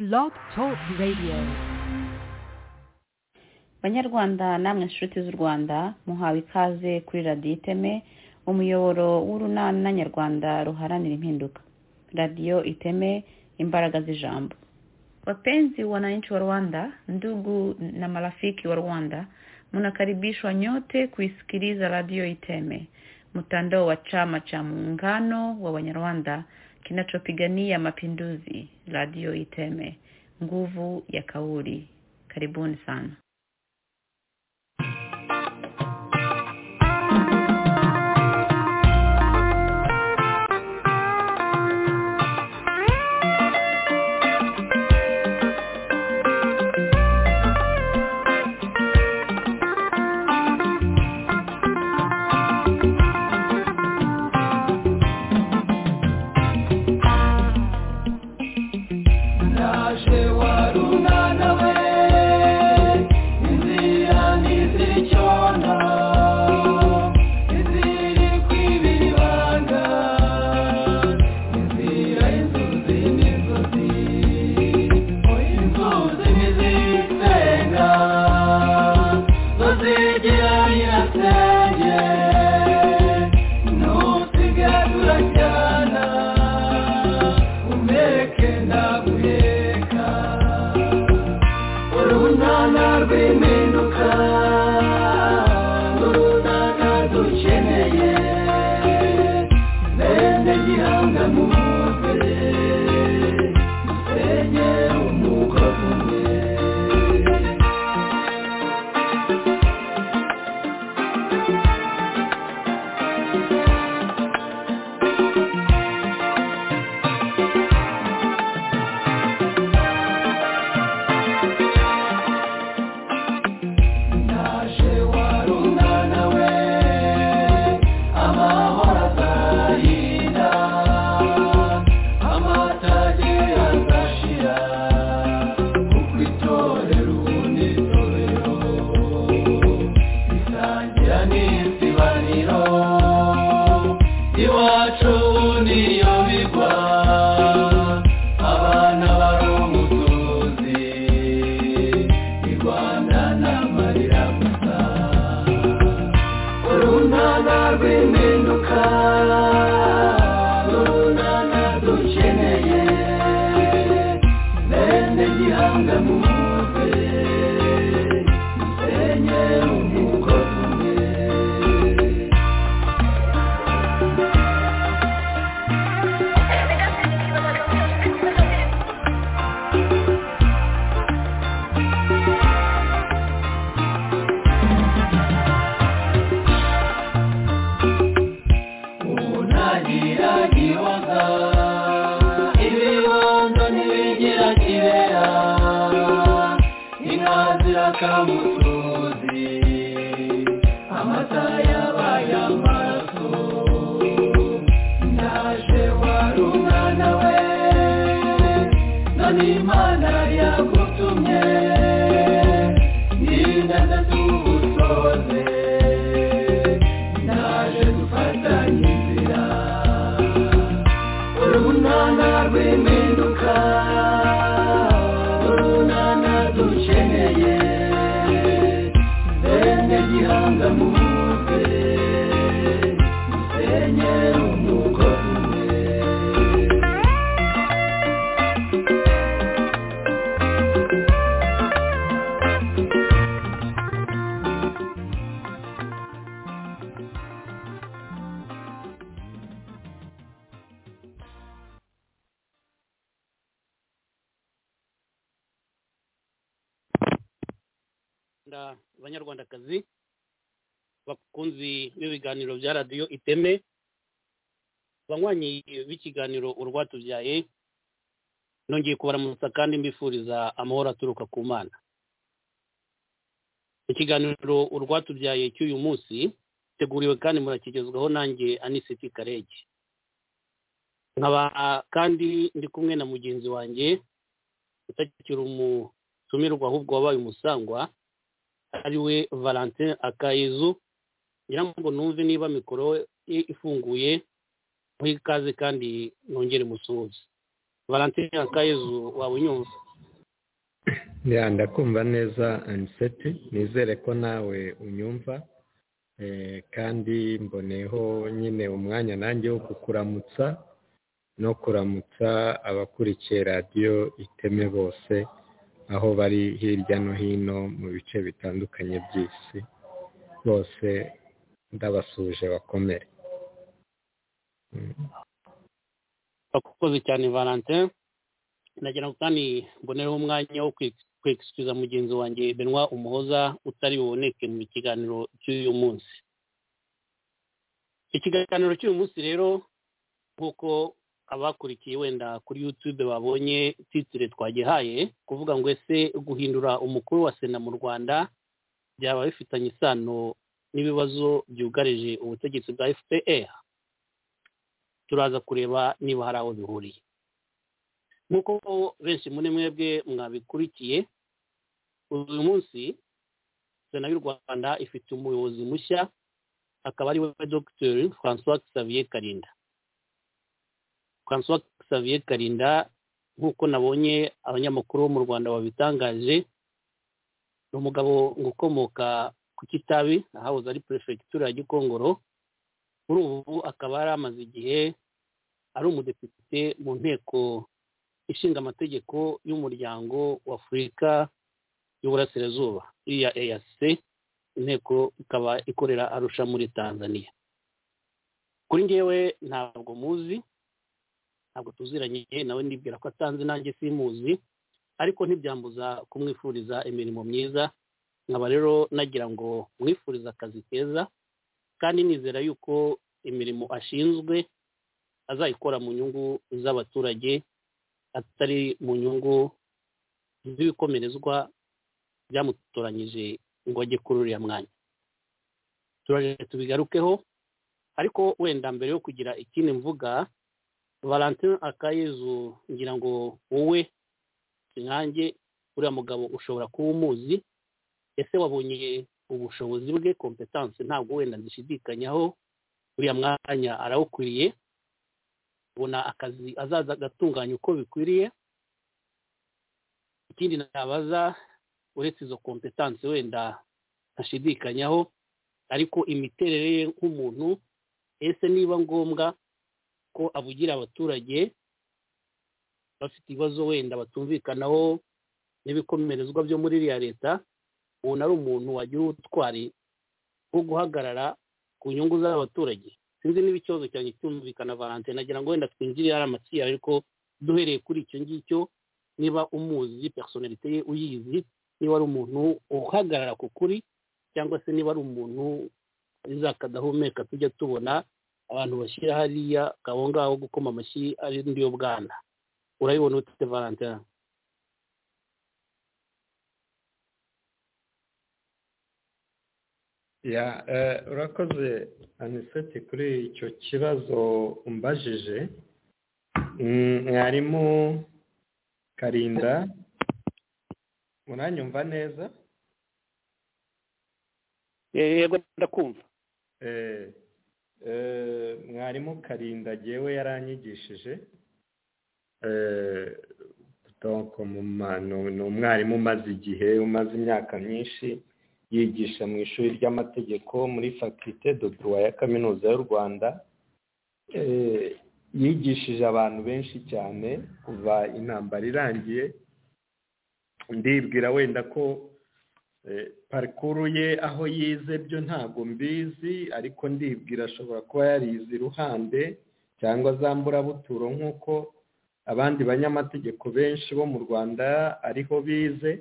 Blog Talk Radio. banyarwanda namwe inshuti z'u rwanda muhawe ikaze kuri radiyo iteme umuyoboro w'urunana nyarwanda ruharanira impinduka radiyo iteme imbaraga z'ijambo wapenzi wananchi wa rwanda ndugu na marafiki wa rwanda mnakaribishwa nyote kuisikiliza radio iteme mtandao wa chama cha muungano wa wanyarwanda kinachopigania mapinduzi radio iteme nguvu ya kauli karibuni sana naje warunana we inzira ntizicyona iziri kwibira ibanga inzira inzuzi n'inzuzi inzuzi ntizisenga tuzigira nyirasenge nusigadura cyana umeke ndaguheka urunana rw'impinduka urunana dukeneye bene gihanga muze dusenye umugozi umwe naje warunana we amahoro azayira amatage azashira kuko itorero unitorero isangira n'isibaniro iwacu niyo bigwa abana bari umutuzi irwanda n'amarira gusa urunana rw'impinduka urunana dukeneye bene gihanga muze dusenye umugozi umwe unagira gihoza ibibondo ntibigira kibera inka zirakamutuzi amata yabaye amaraso ndaje warunana we none imana yagutumye n'inganda tuwusoze ndaje dufatanye inzira urunana rw'impinduka urunana dukeneye bene gihanga muze dusenye umugozi umwe Rwanda banyarwandakazi bakunzi b'ibiganiro bya radiyo iteme banywanyi b'ikiganiro urwatubyaye nongeye kubaramutsa kandi mbifuriza amahoro aturuka ku mana ikiganiro urwatubyaye cy'uyu munsi giteguriwe kandi murakigezwaho nanjye anisiti karege nkaba kandi ndi kumwe na mugenzi wanjye utakiri umutumirwa ahubwo wabaye umusangwa ariwe valentin akayezu ngira ngo numve niba mikoro ye ifunguye muhe ikaze kandi nongere musuhuze valentin akayezu waba unyumva ya ndakumva neza aniseti nizere ko nawe unyumva eh, kandi mboneyeho nyine umwanya nanjye wo kukuramutsa no kuramutsa abakurikiye radiyo iteme bose aho bari hirya no hino mu bice bitandukanye by'isi bose ndabasuje bakomere Mm. bakoze cyane valentin nagira ngo kandi mbonereho umwanya wo kwegisikiza mugenzi wanjye benwa umuhoza utari buboneke mu kiganiro cy'uyu munsi ikiganiro cy'uyu munsi rero nk'uko abakurikiye wenda kuri youtube babonye titire twagihaye kuvuga ngo ese guhindura umukuru wa sena mu rwanda byaba bifitanye isano n'ibibazo byugarije ubutegetsi bwa fpr turaza kureba niba hari aho bihuriye nk'uko benshi muri mwebwe mwabikurikiye uyu munsi sena y'u rwanda ifite umuyobozi mushya akaba ari we dr francois xavier karinda francois xavier karinda nk'uko nabonye abanyamakuru bo mu rwanda babitangaje ni umugabo ngo ukomoka ku kitabi ahahoze ari perefegitura ya gikongoro kuri ubu akaba yari amaze igihe ari umudepite mu nteko ishinga amategeko y'umuryango wa afurika y'uburasirazuba iya eac inteko ikaba ikorera arusha muri tanzania kuri ngewe ntabwo muzi ntabwo tuziranye nawe ndibwira ko atanze nanjye simuzi ariko ntibyambuza kumwifuriza imirimo myiza nkaba rero nagira ngo mwifurize akazi keza kandi nizera yuko imirimo ashinzwe azayikora mu nyungu z'abaturage atari mu nyungu z'ibikomerezwa byamutoranyije ngo ajye kuri uriya mwanya turaje tubigarukeho ariko wenda mbere yo kugira ikindi mvuga valentin akayezu ngira ngo wowe nkanjye uriya mugabo ushobora kuba umuzi ese wabonye ubushobozi bwe kompetanse ntabwo wenda zishidikanyaho uriya mwanya arawukwiriye ubona akazi azaza agatunganya uko bikwiriye ikindi nabaza uretse izo kompetanse wenda ntashidikanywaho ariko imiterere ye nk'umuntu ese niba ngombwa ko avugira abaturage bafite ibibazo wenda batumvikanaho n'ibikomerezwa byo muri iriya leta ubu ari umuntu wagira ubutwari bwo guhagarara ku nyungu z'abaturage sinzi niba ikibazo cyanjye cyumvikana valentin nagira ngo wenda twinjire hari amatsinda ariko duhereye kuri icyo ngicyo niba umuzi personalite ye uyizi niba ari umuntu uhagarara ku kuri cyangwa se niba ari umuntu izakadahumeka tujya tubona abantu bashyira hariya aho ngaho gukoma amashyi ari yo bwana urabibona utite valentin ya eh, urakoze aniseti kuri icyo kibazo umbajije Mm, mwarimu karinda muranyumva neza yego ndakumva Eh, eh, mwarimu karinda jyewe yaranyigishije Eh, donc muma- ni ni umwarimu umaze igihe umaze imyaka myinshi yigisha mu ishuri ry'amategeko muri faculite de droit ya kaminuza y'u rwanda Eh, yigishije abantu benshi cyane kuva intambara irangiye ndibwira wenda ko eh, parikuru ye aho yize byo ntabwo mbizi ariko ndibwira ashobora kuba yarize iruhande cyangwa za mburabuturo nk'uko abandi banyamategeko benshi bo mu rwanda ariho bize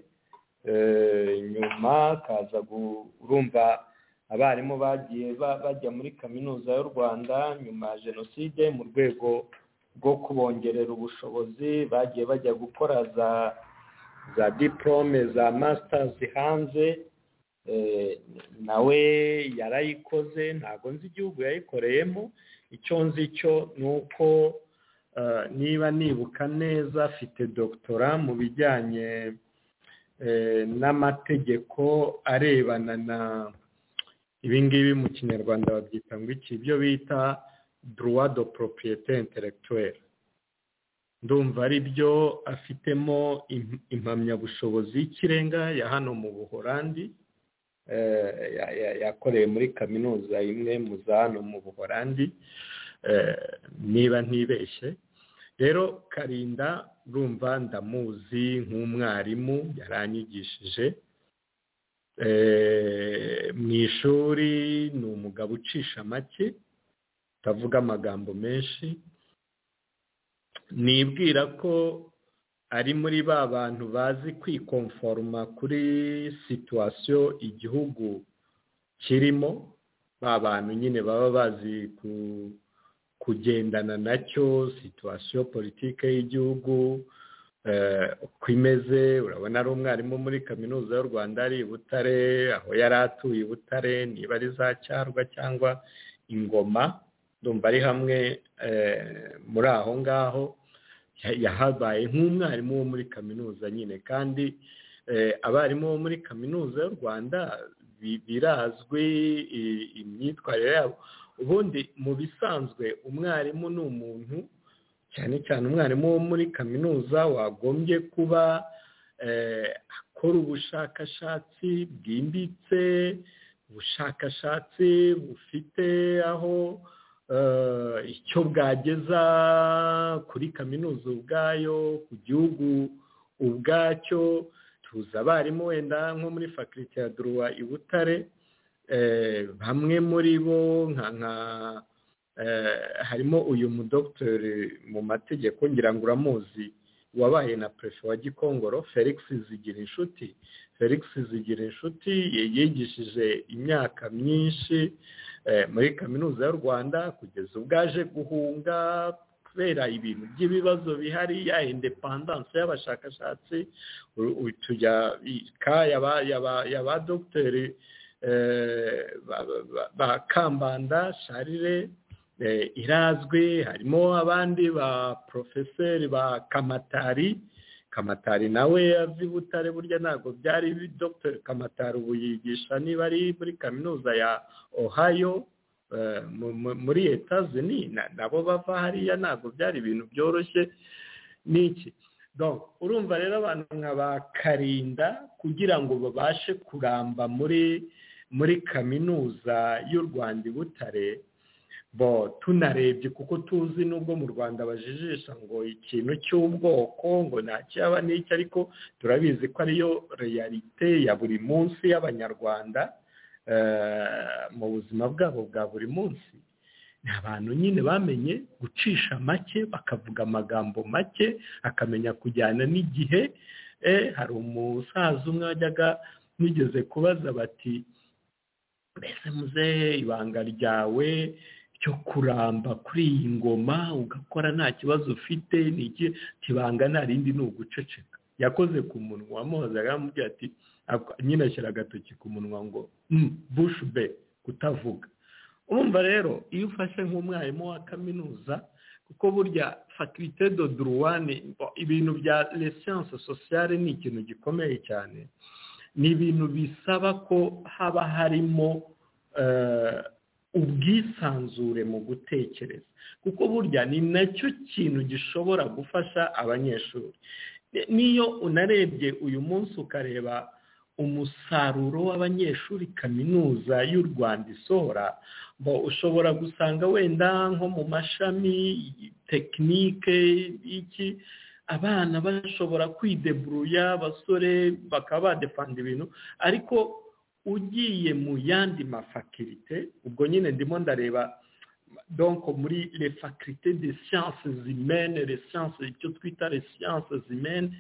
Eh, nyuma kaza gu- urumva abarimu bagiye ba- bajya muri kaminuza y'u rwanda nyuma ya jenoside mu rwego rwo kubongerera ubushobozi bagiye bajya gukora za za diporome za masitazi hanze Eh, nawe yarayikoze ntabwo nzi igihugu yayikoreyemo icyo nzi cyo ni uko eh, niba nibuka neza afite dogitora mu bijyanye eh, n'amategeko arebana na ibi ngibi mu kinyarwanda babyita ngo iki ibyo bita droit de propriété intellectuelle ndumva ari byo afitemo im- impamyabushobozi y'ikirenga ya hano mu buhorandi eh, ya- ya- yakoreye muri kaminuza imwe mu za hano mu buhorandi eh, niba ntibeshye rero karinda urumva ndamuzi nk'umwarimu yaranyigishije eh, mu ishuri ni umugabo ucisha make utavuga amagambo menshi nibwira ko ari muri ba bantu bazi kwikomforoma kuri situwasiyo igihugu kirimo ba bantu nyine baba bazi ku- kugendana nacyo situwasiyo politike y'igihugu eh, uko imeze urabona ari umwarimu muri kaminuza y'u rwanda ari i butare aho yari atuye i butare niba ari za cyarwa cyangwa ingoma ndumva ari hamwe eh, muri aho ngaho ya- yahabaye nk'umwarimu wo muri kaminuza nyine kandi eh, abarimu bo muri kaminuza y'u rwanda bi- birazwi i- imyitwarire yabo ubundi mu bisanzwe umwarimu ni umuntu cyane cyane umwarimu wo muri kaminuza wagombye kuba eh, akora ubushakashatsi bwimbitse ubushakashatsi bufite aho eh, icyo bwageza kuri kaminuza ubwayo ku gihugu ubwacyo tuzi abarimu wenda nko muri fakulite ya duruwa i butare eh, bamwe muri bo nka nka eh, harimo uyu mudogiteri mu mategeko ngira ngo uramuzi wabaye na perefe wa gikongoro felix zigira inshuti felix zigira inshuti yigishije imyaka myinshi eh, muri kaminuza y'u rwanda kugeza ubwo aje guhunga kubera ibintu by'ibibazo bihari ya indepandanse y'abashakashatsi u- u- tujya ka yaba yaba yaba dogiteri eh, ba- ba- ba- ba kambanda sharire eh, irazwi harimo abandi ba porofeseri ba kamatari kamatari nawe azi butare burya ntabwo byari bi- dr kamatari ubu yigisha niba ari muri kaminuza ya ohio eh, mu- mu- muri etazini na- nabo bava hariya ntabwo byari ibintu byoroshye n'iki Donc, urumva rero abantu nka ba karinda kugira ngo babashe kuramba muri muri kaminuza y'u rwanda i butare bo tunarebye kuko tuzi n'ubwo mu rwanda bajijisha ngo ikintu cy'ubwoko ngo nta cyaba n'iki ariko turabizi ko ariyo reyalite ya buri munsi y'abanyarwanda eh, mu buzima bwabo bwa buri munsi ni abantu nyine bamenye gucisha make bakavuga amagambo make akamenya kujyana n'igihe eh, hari umusaza umwe wajyaga nigeze kubaza bati mbese muzehe ibanga ryawe cyo kuramba kuri iyi ngoma ugakora nta kibazo ufite ni iki kibanga nta rindi ni uguceceka yakoze ku munwa amuhozaga amubwira ati ak- nyine ashyira agatoki ku munwa ngo "Mm, bush be kutavuga urumva rero iyo ufashe nk'umwarimu wa kaminuza kuko burya faculite de droit ni- ibintu bya les sciences sociales ni ikintu gikomeye cyane ni ibintu bisaba ko haba harimo eh, ubwisanzure mu gutekereza kuko burya ni nacyo kintu gishobora gufasha abanyeshuri Ni- niyo unarebye uyu munsi ukareba umusaruro w'abanyeshuri kaminuza y'u rwanda isohora bo ushobora gusanga wenda nko mu mashami tekinike iki abana bashobora kwideburuya abasore bakaba badefanda ibintu ariko ugiye mu yandi mafakirite ubwo nyine ndimo ndareba donc muri les facultés de sciences humaines les sciences icyo twita les sciences humaines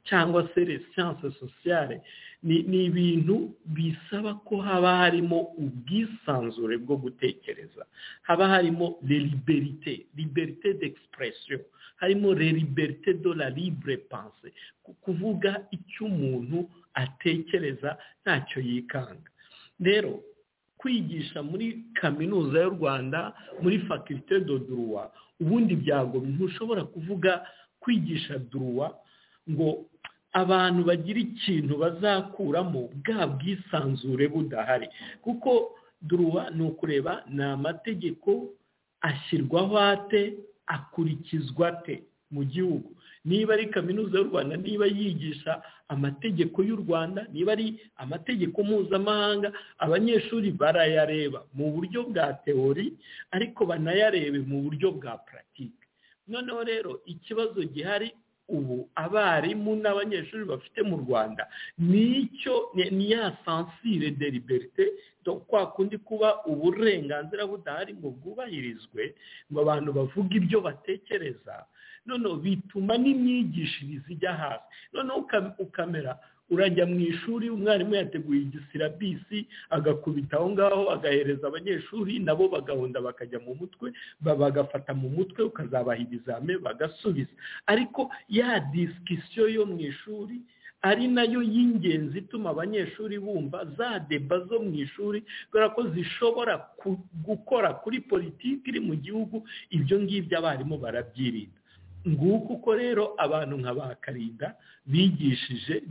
cyangwa se les sciences sociales ni ni ibintu bisaba ko haba harimo ubwisanzure bwo gutekereza haba harimo les liberté liberté d'expression harimo les liberté de la libre pensée ku- kuvuga icyo umuntu atekereza ntacyo yikanga rero kwigisha muri kaminuza y'u rwanda muri faculite de droit ubundi byago ntushobora kuvuga kwigisha droit ngo abantu bagira ikintu bazakuramo bwa bwisanzure budahari kuko droit ni ukureba ni amategeko ashyirwaho ate akurikizwa ate mu gihugu niba ari kaminuza y'u rwanda niba yigisha amategeko y'u rwanda niba ari amategeko mpuzamahanga abanyeshuri barayareba mu buryo bwa teori ariko banayarebe mu buryo bwa puratike noneho rero ikibazo gihari ubu abarimu n'abanyeshuri bafite mu rwanda nicyo ni ya sansire de liberite kwa kundi kuba uburenganzira budahari ngo bwubahirizwe ngo abantu bavuge ibyo batekereza noneho bituma n'imyigishirize ijya hasi noneho ukamera urajya mu ishuri umwarimu yateguye igisirabisi agakubita aho ngaho agahereza abanyeshuri nabo bagahunda bakajya mu mutwe bagafata mu mutwe ukazabaha ibizame bagasubiza ariko ya disikisiyo yo mu ishuri ari nayo y'ingenzi ituma abanyeshuri bumva za deba zo mu ishuri kubera ko zishobora gukora kuri politiki iri mu gihugu ibyo ngibyo abarimu barabyirinda nguko uko rero abantu nka ba karinda bigishije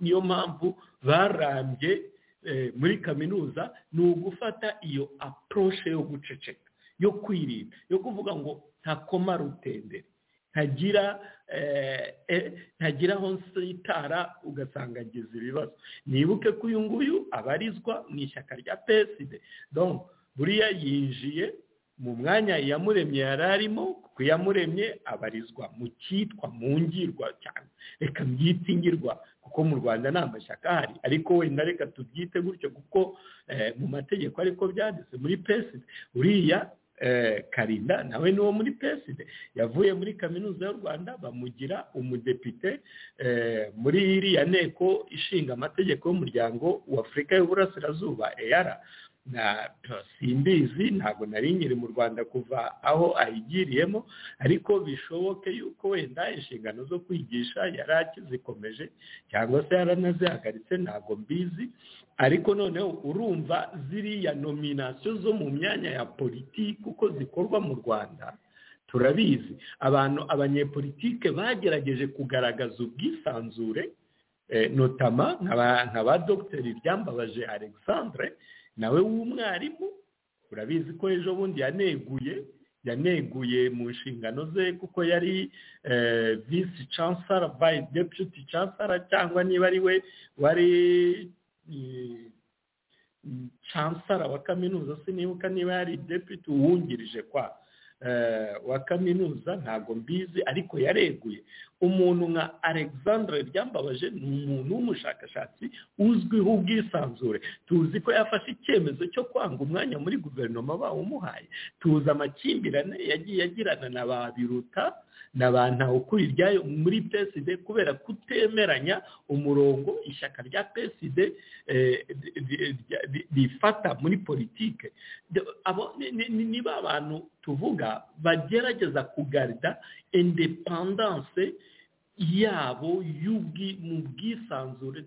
niyo mpamvu barambye muri kaminuza ni ugufata iyo aporoshe yo guceceka yo kwirinda yo kuvuga ngo ntakoma rutendere ntagira ntagira aho nsitara ugasanga agize ibibazo nibuke ko uyu nguyu abarizwa mu ishyaka rya peside buriya yinjiye mu mwanya iyamuremye yari arimo kuko iyamuremye abarizwa mu cyitwa mu ngirwa cyane reka mbyite ingirwa kuko mu rwanda nta mashyaka ahari ariko wenda reka tubyite gutyo kuko mu mategeko ariko byanditse muri peside uriya karinda nawe ni uwo muri peside yavuye muri kaminuza y'u rwanda bamugira umudepite muri iriya nteko ishinga amategeko y'umuryango w'afurika y'uburasirazuba eyara na simbizi ntabwo nari nkiri mu rwanda kuva aho ayigiriyemo ariko bishoboke yuko wenda inshingano zo kwigisha yari akizikomeje cyangwa se yaranazihagaritse ntabwo mbizi ariko noneho urumva ziriya nominasiyo zo mu myanya ya politiki uko zikorwa mu rwanda turabizi abantu abanyepolitike bagerageje kugaragaza ubwisanzure notama nka ba dogiteri ryambabaje alexandre nawe w'umwarimu urabizi ko ejo bundi yaneguye yaneguye mu nshingano ze kuko yari visi chancellor bayi deputy chancellor cyangwa niba ari we wari chancellor wa kaminuza sinibuka niba yari deputy uwungirije kwa wa kaminuza ntabwo mbizi ariko yareguye umuntu nka alexandre ryambabaje ni umuntu w'umushakashatsi uzwiho ubwisanzure tuzi ko yafashe icyemezo cyo kwanga umwanya muri guverinoma bawumuhaye tuzi amakimbirane yagiye agirana na ba biruta na ba ntawukuriryayo muri peside kubera kutemeranya umurongo ishyaka rya peside rifata muri politike niba abantu tuvuga bagerageza kugarida indepandanse yabo mu bwisanzure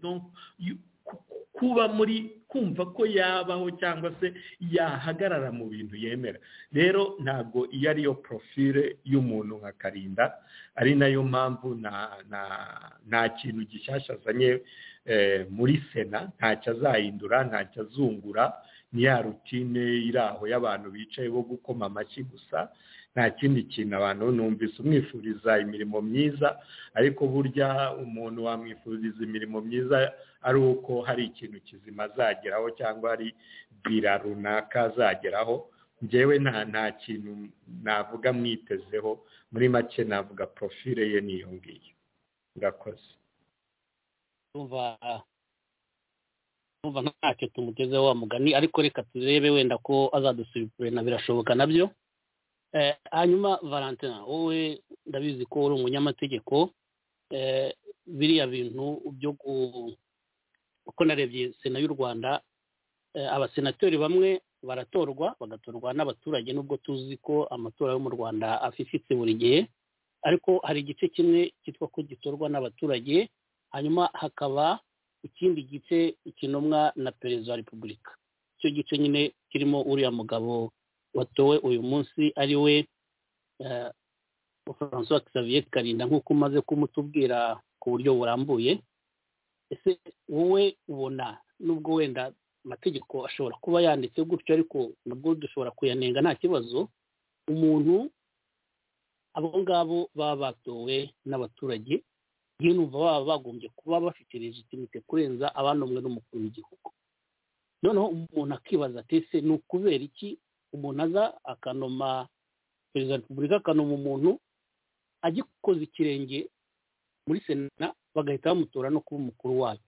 kuba muri kumva ko yabaho cyangwa se yahagarara mu bintu yemera rero ntabwo iyo ariyo porofile y'umuntu nka karinda ari nayo mpamvu nta kintu gishyashya azanye muri sena ntacyo azahindura ntacyo azungura ni ya rutine iri aho y'abantu bicaye bo gukoma amashyi gusa nta kindi kintu abantu numvise umwifuriza imirimo myiza ariko burya umuntu wamwifuriza imirimo myiza ari uko hari ikintu kizima azageraho cyangwa hari bira runaka azageraho ngewe nta nta kintu navuga mwitezeho muri make navuga porofile ye niyo ngiyo urakoze numva ntacyo tumugezeho wa mugani ariko reka turebe wenda ko azadusubirana birashoboka nabyo hanyuma valentina wowe ndabizi ko uri umunyamategeko biriya bintu byo uko narebye sena y'u rwanda abasenateri bamwe baratorwa bagatorwa n'abaturage nubwo tuzi ko amatora yo mu rwanda afifitse buri gihe ariko hari igice kimwe cyitwa ko gitorwa n'abaturage hanyuma hakaba ikindi gice kinomwa na perezida wa repubulika icyo gice nyine kirimo uriya mugabo watowe uyu munsi ari we francois xavier karinda nk'uko umaze kumutubwira ku buryo burambuye ese wowe ubona nubwo wenda amategeko ashobora kuba yanditse gutyo ariko nabwo dushobora kuyanenga nta kibazo umuntu abo ngabo baba batowe n'abaturage yewe numva baba bagombye kuba bafite legitimite kurenza abanomwe n'umukuru w'igihugu noneho umuntu akibaza ati ese ni ukubera iki umuntu aza akanoma perezida wa repubulika akanoma umuntu agikoze ikirenge muri sena bagahita bamutora no kuba umukuru wayo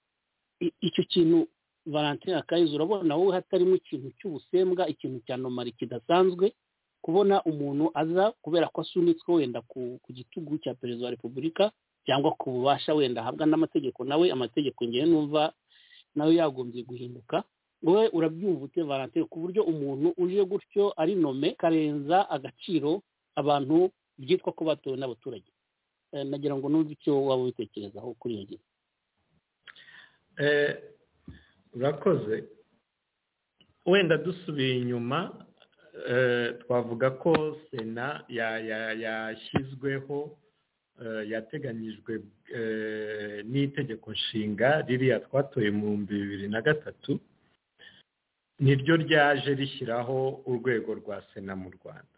I- icyo kintu valentin akayiza urabona wowe hatarimo ikintu cy'ubusembwa ikintu cya nomari kidasanzwe kubona umuntu aza kubera ko asunitswe wenda ku ku gitugu cya perezida wa repubulika cyangwa ku bubasha wenda ahabwa n'amategeko nawe amategeko ngewe numva nawe yagombye guhinduka wowe urabyumva ute valentin ku buryo umuntu uje gutyo ari nome karenza agaciro abantu byitwa ko batowe n'abaturage Eh, nagira ngo numve icyo waba ubitekerezaho kuri iyo ngingo Eh, urakoze wenda dusubiye inyuma eh, twavuga ko sena ya- ya- yashyizweho eh, yateganyijwe eh, n'itegeko nshinga ririya twatoye mu bihumbi bibiri na gatatu niryo ryaje rishyiraho urwego rwa sena mu rwanda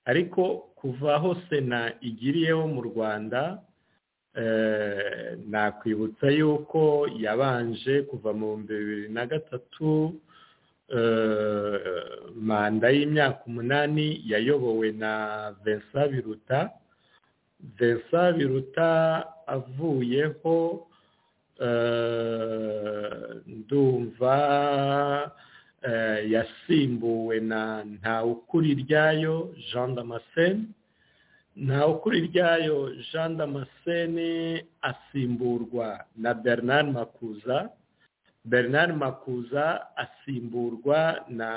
ariko kuva aho sena igiriyeho mu rwanda Eh, nakwibutsa yuko yabanje kuva mu bihumbi bibiri na gatatu eh, manda y'imyaka umunani yayobowe na Vincent biruta Vincent biruta avuyeho eh, ndumva eh, yasimbuwe na ntawukuririryayo jean damascene ntawe ukuri ryayo jean damascene asimburwa na bernard makuza bernard makuza asimburwa na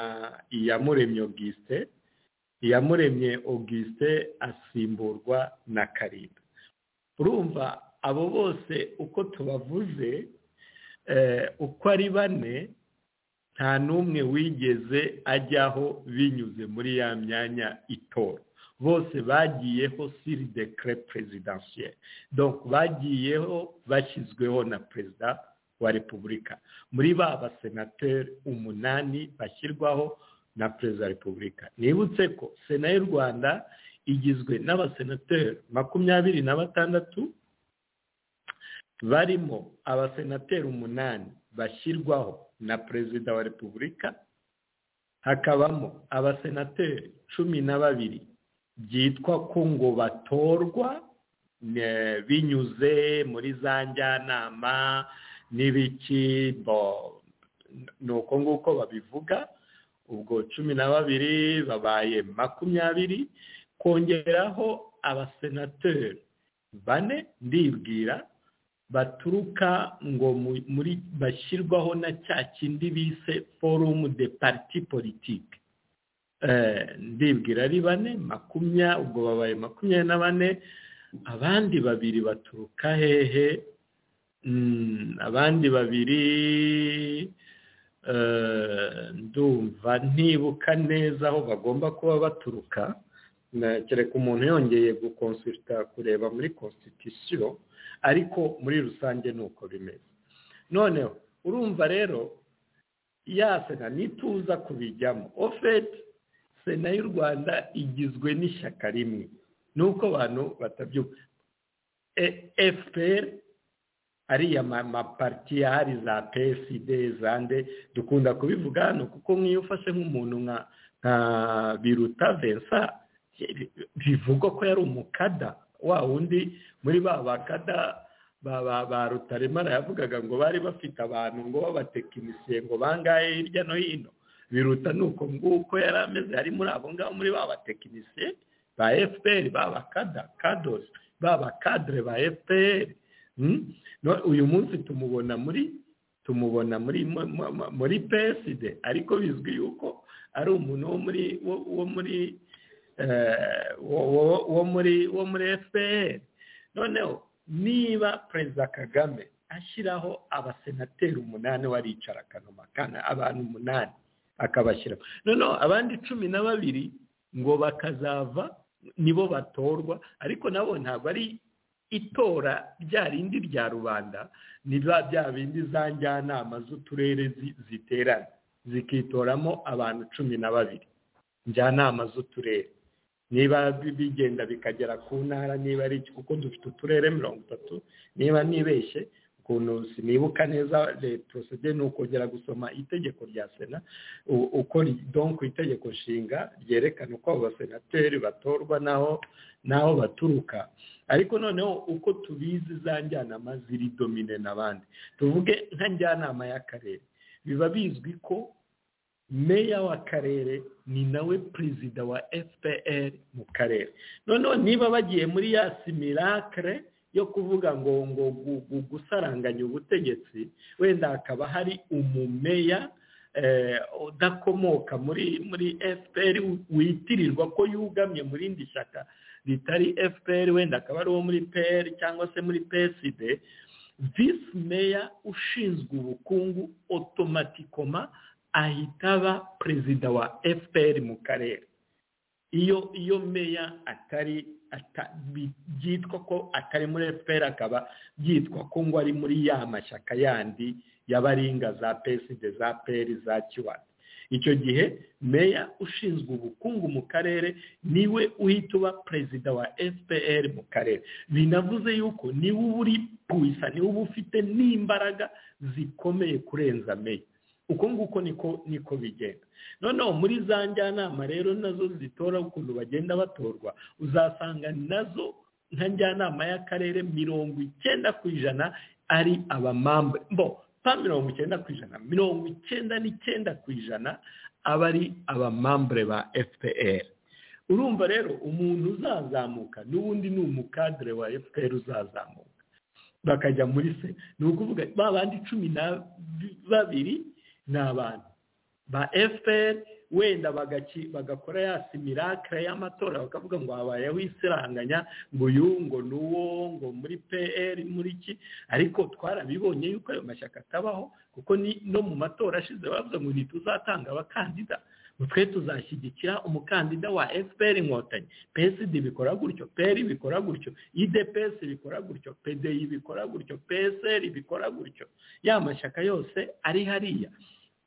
iyamuremye auguste iyamuremye auguste asimburwa na karinda urumva abo bose uko tubavuze eh, uko ari bane nta n'umwe wigeze ajyaho binyuze muri ya myanya itora bose bagiyeho siri dekere perezidansiyeri donko bagiyeho bashyizweho na perezida wa repubulika muri ba basenateri umunani bashyirwaho na perezida wa repubulika nibutse ko sena y'u rwanda igizwe n'abasenateri makumyabiri na batandatu barimo abasenateri umunani bashyirwaho na perezida wa repubulika hakabamo abasenateri cumi na babiri byitwa ko ngo batorwa ne- binyuze muri za njyanama n'ibiki bo- ni uko nguko babivuga ubwo cumi na babiri babaye makumyabiri kongeraho abasenateri bane ndibwira baturuka ngo mu- muri bashyirwaho na cya kindi bise forumu de parti politike ndibwira ari bane makumya ubwo babaye makumyabiri na bane abandi babiri baturuka hehe Mm, abandi babiri eh, ndumva ntibuka neza aho bagomba kuba baturuka Na- kereka umuntu yongeye gukonsulta kureba muri constitution ariko muri rusange ni uko bimeze noneho urumva rero ya sena nituza kubijyamo ofeti sena y'u rwanda igizwe n'ishyaka rimwe nuko abantu batabyuka fpr ariya ma- mapariti yahari za psd zande dukunda kubivuga hano kuko nk'iyo ufashe nk'umuntu nka nka biruta vensa bivugwa ko yari umukada wa wundi muri ba bakada ba ba ba rutaremara yavugaga ngo bari bafite abantu ngo babatekinisiye ngo bangahe hirya no hino biruta ni uko nguko yari ameze ari muri abo ngabo muri ba batekinisiye ba fpr ba bakada kadosi ba bakadre ba fpr Mm? No- uyu munsi tumubona muri tumubona muri mu- mu- mu- muri psd ariko bizwi yuko ari umuntu wo muri wo- wo muri eh, wo- wo- wo muri wo muri fpr noneho niba perezida kagame ashyiraho abasenateri umunani waricara akanuma kana abantu umunani akabashyira noneho abandi cumi na babiri ngo bakazava nibo batorwa ariko nabo ntabwo ari itora rya rindi rya rubanda ni ba bya bindi za njyanama z'uturere zi- ziterana zikitoramo abantu cumi na babiri njyanama z'uturere niba bigenda bikagera ku ntara niba ari iki kuko dufite uturere mirongo itatu niba nibeshye ukuntu sinibuka neza porosede ni ukongera gusoma itegeko rya sena uko donko itegeko nshinga ryerekana uko abo basenateri batorwa n'aho n'aho baturuka ariko noneho uko tubizi za njyanama ziri domine n'abandi tuvuge nka njyanama y'akarere biba bizwi ko meya w'akarere ni nawe perezida wa fpr mu karere noneho niba bagiye muri ya simirakire yo kuvuga ngo ngo gusaranganya ubutegetsi wenda hakaba hari umumeya udakomoka muri muri fpr witirirwa ko yugamye mu rindi shyaka ritari fpr wenda akaba ari uwo muri pr cyangwa se muri psd visi meya ushinzwe ubukungu otomatikoma ahita aba perezida wa fpr mu karere iyo iyo meya atari byitwa ko atari muri fpr akaba byitwa ko ngo ari muri ya mashyaka yandi y'abaringa za psd za pr za kiwati icyo gihe meya ushinzwe ubukungu mu karere niwe uhita uba perezida wa fpr mu karere binavuze yuko niwe uba uri puyisa niwe uba ufite n'imbaraga zikomeye kurenza meya uko nguko niko niko bigenda noneho muri za njyanama rero nazo zitora ukuntu bagenda batorwa uzasanga nazo nka njyanama y'akarere mirongo icyenda ku ijana ari abamambe bo pa mirongo icyenda ku ijana mirongo icyenda n'icyenda ku ijana aba ari abamambure ba fpr urumva rero umuntu uzazamuka n'ubundi ni umukadire wa fpr uzazamuka bakajya muri se ni ukuvuga ba bandi cumi na babiri ni abantu ba fpr wenda bagakora ya simirakire y'amatora bakavuga ngo habayeho isiranganya ngo uyu ngo n'uwo ngo muri pr muri ki ariko twarabibonye yuko ayo mashyaka atabaho kuko no mu matora ashize bavuga ngo ntituzatanga abakandida twe tuzashyigikira umukandida wa fpr inkotanyi psd bikora gutyo pr bikora gutyo idps bikora gutyo pdi bikora gutyo psr bikora gutyo ya mashyaka yose ari hariya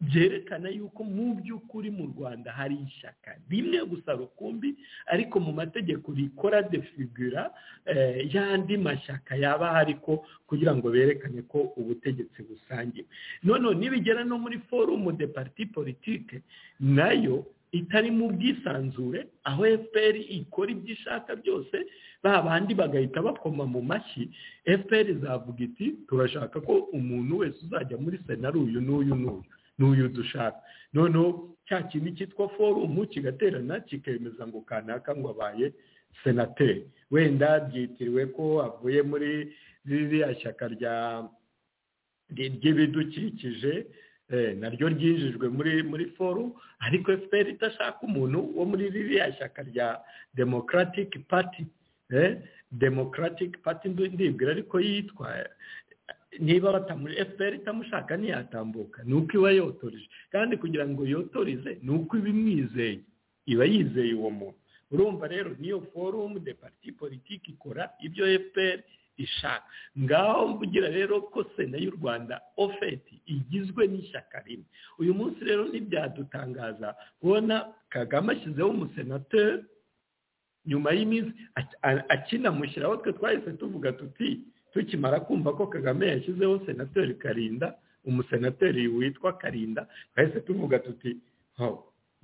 byerekana yuko mu by'ukuri mu rwanda hari ishyaka rimwe gusa rukumbi ariko mu mategeko rikora defigura y'andi mashyaka yaba ahari ko kugira ngo berekane ko ubutegetsi busangiwe noneho nibigera no muri forumu de parti politike nayo itari mu bwisanzure aho fpr ikora ibyo ishaka byose ba bandi bagahita bakoma mu mashyi fpr zavuga iti turashaka ko umuntu wese uzajya muri sena ari uyu n'uyu n'uyu n'uyu dushaka noneho cya kintu cyitwa forumu kigaterana kikemeza ngo kanaka ngo abaye senateri wenda byitiriwe ko avuye muri ririya shyaka ry'ibidukikije naryo ryinjijwe muri muri forumu ariko fpr idashaka umuntu wo muri ririya shyaka rya demokaratike pati demokaratike pati ndibwira ariko yitwa niba batamuri fpr itamushaka ntiyatambuka ni uko iba yotoreje kandi kugira ngo yotoreze ni uko iba imwizeye iba yizeye uwo muntu urumva rero niyo forumu de parti politiki ikora ibyo fpr ishaka ngaho mvugira rero ko sena y'u rwanda ofeti igizwe n'ishyaka rimwe uyu munsi rero ntibyadutangaza kubona kagame ashyizeho umusenateri nyuma y'iminsi akinamushyiraho twe twahise tuvuga tuti tukimara kumva ko kagame yashyizeho senateri karinda umusenateri witwa karinda twahise tuvuga tuti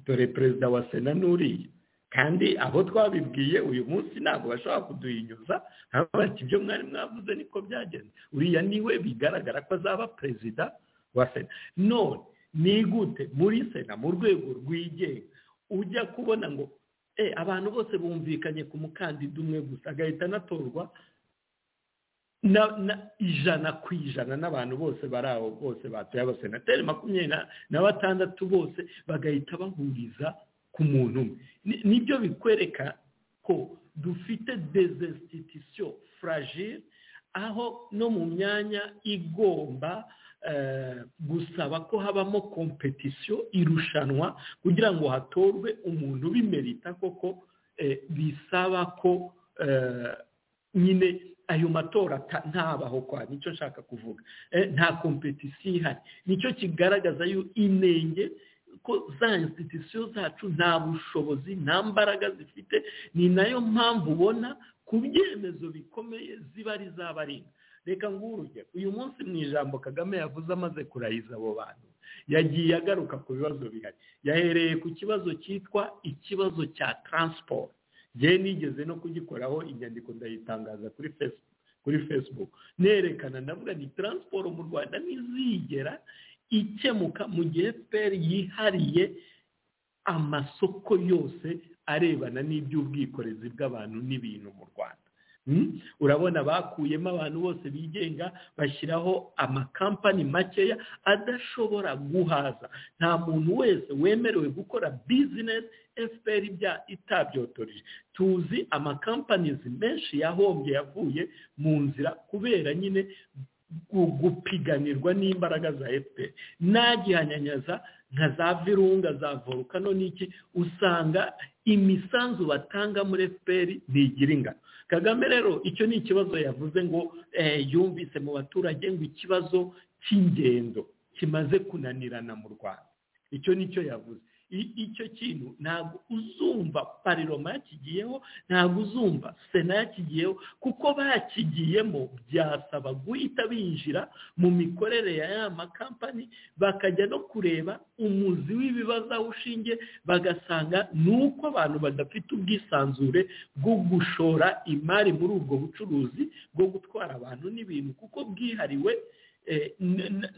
dore perezida wa sena n'uriya kandi abo twabibwiye uyu munsi ntabwo bashobora kuduhinyuza bati ibyo mwari mwavuze niko byagenze uriya niwe bigaragara ko azaba perezida wa sena none nigute muri sena mu rwego rwigenga ujya kubona ngo abantu bose bumvikanye ku mukandida umwe gusa agahita anatorwa ijana ku ijana n'abantu bose bari aho bose batuye abasenateri makumyabiri na batandatu bose bagahita bahuriza ku muntu umwe nibyo bikwereka ko dufite dezesititisiyo furagire aho no mu myanya igomba gusaba ko habamo kompetisiyo irushanwa kugira ngo hatorwe umuntu bimerita koko bisaba ko nyine ayo matora ntabaho kwa nicyo nshaka kuvuga nta kompetisiyo ihari nicyo kigaragaza inenge kuko za institusiyo zacu nta bushobozi nta mbaraga zifite ni nayo mpamvu ubona ku byemezo bikomeye ziba ari izabarinda reka ngurugero uyu munsi mu ijambo kagame yavuze amaze kurahiza abo bantu yagiye agaruka ku bibazo bihari yahereye ku kibazo cyitwa ikibazo cya taransiporo ngewe nigeze no kugikoraho inyandiko ndayitangaza kuri fesibuku kuri facebook nerekana ndavuga ni taransiporo mu rwanda ntizigera ikemuka mu gihe fpr yihariye amasoko yose arebana n'iby'ubwikorezi bw'abantu n'ibintu mu rwanda urabona bakuyemo abantu bose bigenga bashyiraho amakampani makeya adashobora guhaza nta muntu wese wemerewe gukora bizinesi fpr ibya itabyotoreje tuzi amakampanizi menshi yahombye yavuye mu nzira kubera nyine gupiganirwa n'imbaraga za fpr nta gihanyanyaza nka za virunga za volukano n'iki usanga imisanzu batanga muri fpr ntigira ingano kagame rero icyo ni ikibazo yavuze ngo yumvise mu baturage ngo ikibazo cy'ingendo kimaze kunanirana mu rwanda icyo ni cyo yavuze icyo kintu ntabwo uzumva pariroma yakigiyeho ntabwo uzumva sena yakigiyeho kuko bakigiyemo byasaba guhita binjira mu mikorere ya ya makampani bakajya no kureba umuzi w'ibibazo aho ushingiye bagasanga ni uko abantu badafite ubwisanzure bwo gushora imari muri ubwo bucuruzi bwo gutwara abantu n'ibintu kuko bwihariwe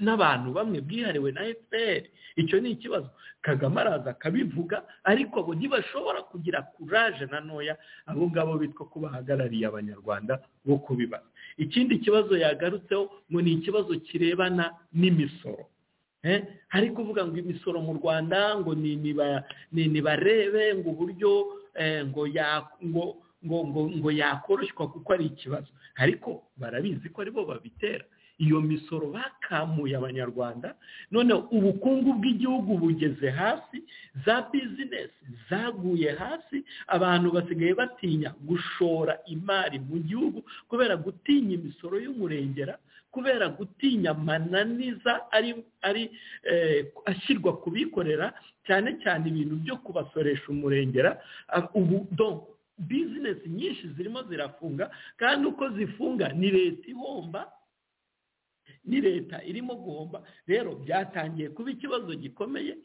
n'abantu bamwe bwihariwe na fpr icyo ni ikibazo kagame araza akabivuga ariko abo ntibashobora kugira kuraje na ntoya abo ngabo bitwa ko bahagarariye abanyarwanda bo kubibaza ikindi kibazo yagarutseho ngo ni ikibazo kirebana n'imisoro hari kuvuga ngo imisoro mu rwanda ngo ntibarebe ngo uburyo ngo ngo yakoroshywa kuko ari ikibazo ariko barabizi ko aribo babitera iyo misoro bakamuye abanyarwanda noneho ubukungu bw'igihugu bugeze hasi za bizinesi zaguye hasi abantu basigaye batinya gushora imari mu gihugu kubera gutinya imisoro y'umurengera kubera gutinya amananiza ari ari ashyirwa ku bikorera cyane cyane ibintu byo kubasoresha umurengera ubu bizinesi nyinshi zirimo zirafunga kandi uko zifunga ni leta ihomba ni leta irimo guhomba rero byatangiye kuba ikibazo gikomeye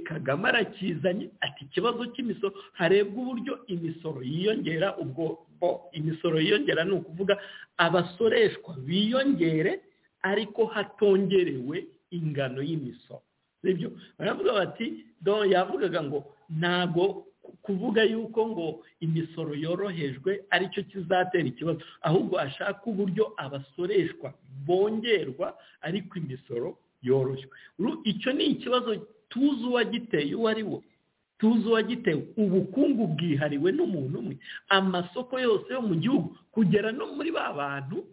kagame arakizanye ati ikibazo cy'imisoro harebwa uburyo imisoro yiyongera ubwo imisoro yiyongera ni ukuvuga abasoreshwa biyongere ariko hatongerewe ingano y'imisoro nibyo baravuga bati yavugaga ngo ntabwo kuvuga yuko ngo imisoro yorohejwe aricyo kizatera ikibazo ahubwo ashaka uburyo abasoreshwa bongerwa ariko imisoro yoroshywe icyo ni ikibazo tuzi uwagiteye uwo ari we tuzi uwagitewe ubukungu bwihariwe n'umuntu umwe amasoko yose yo mu gihugu kugera no muri ba bantu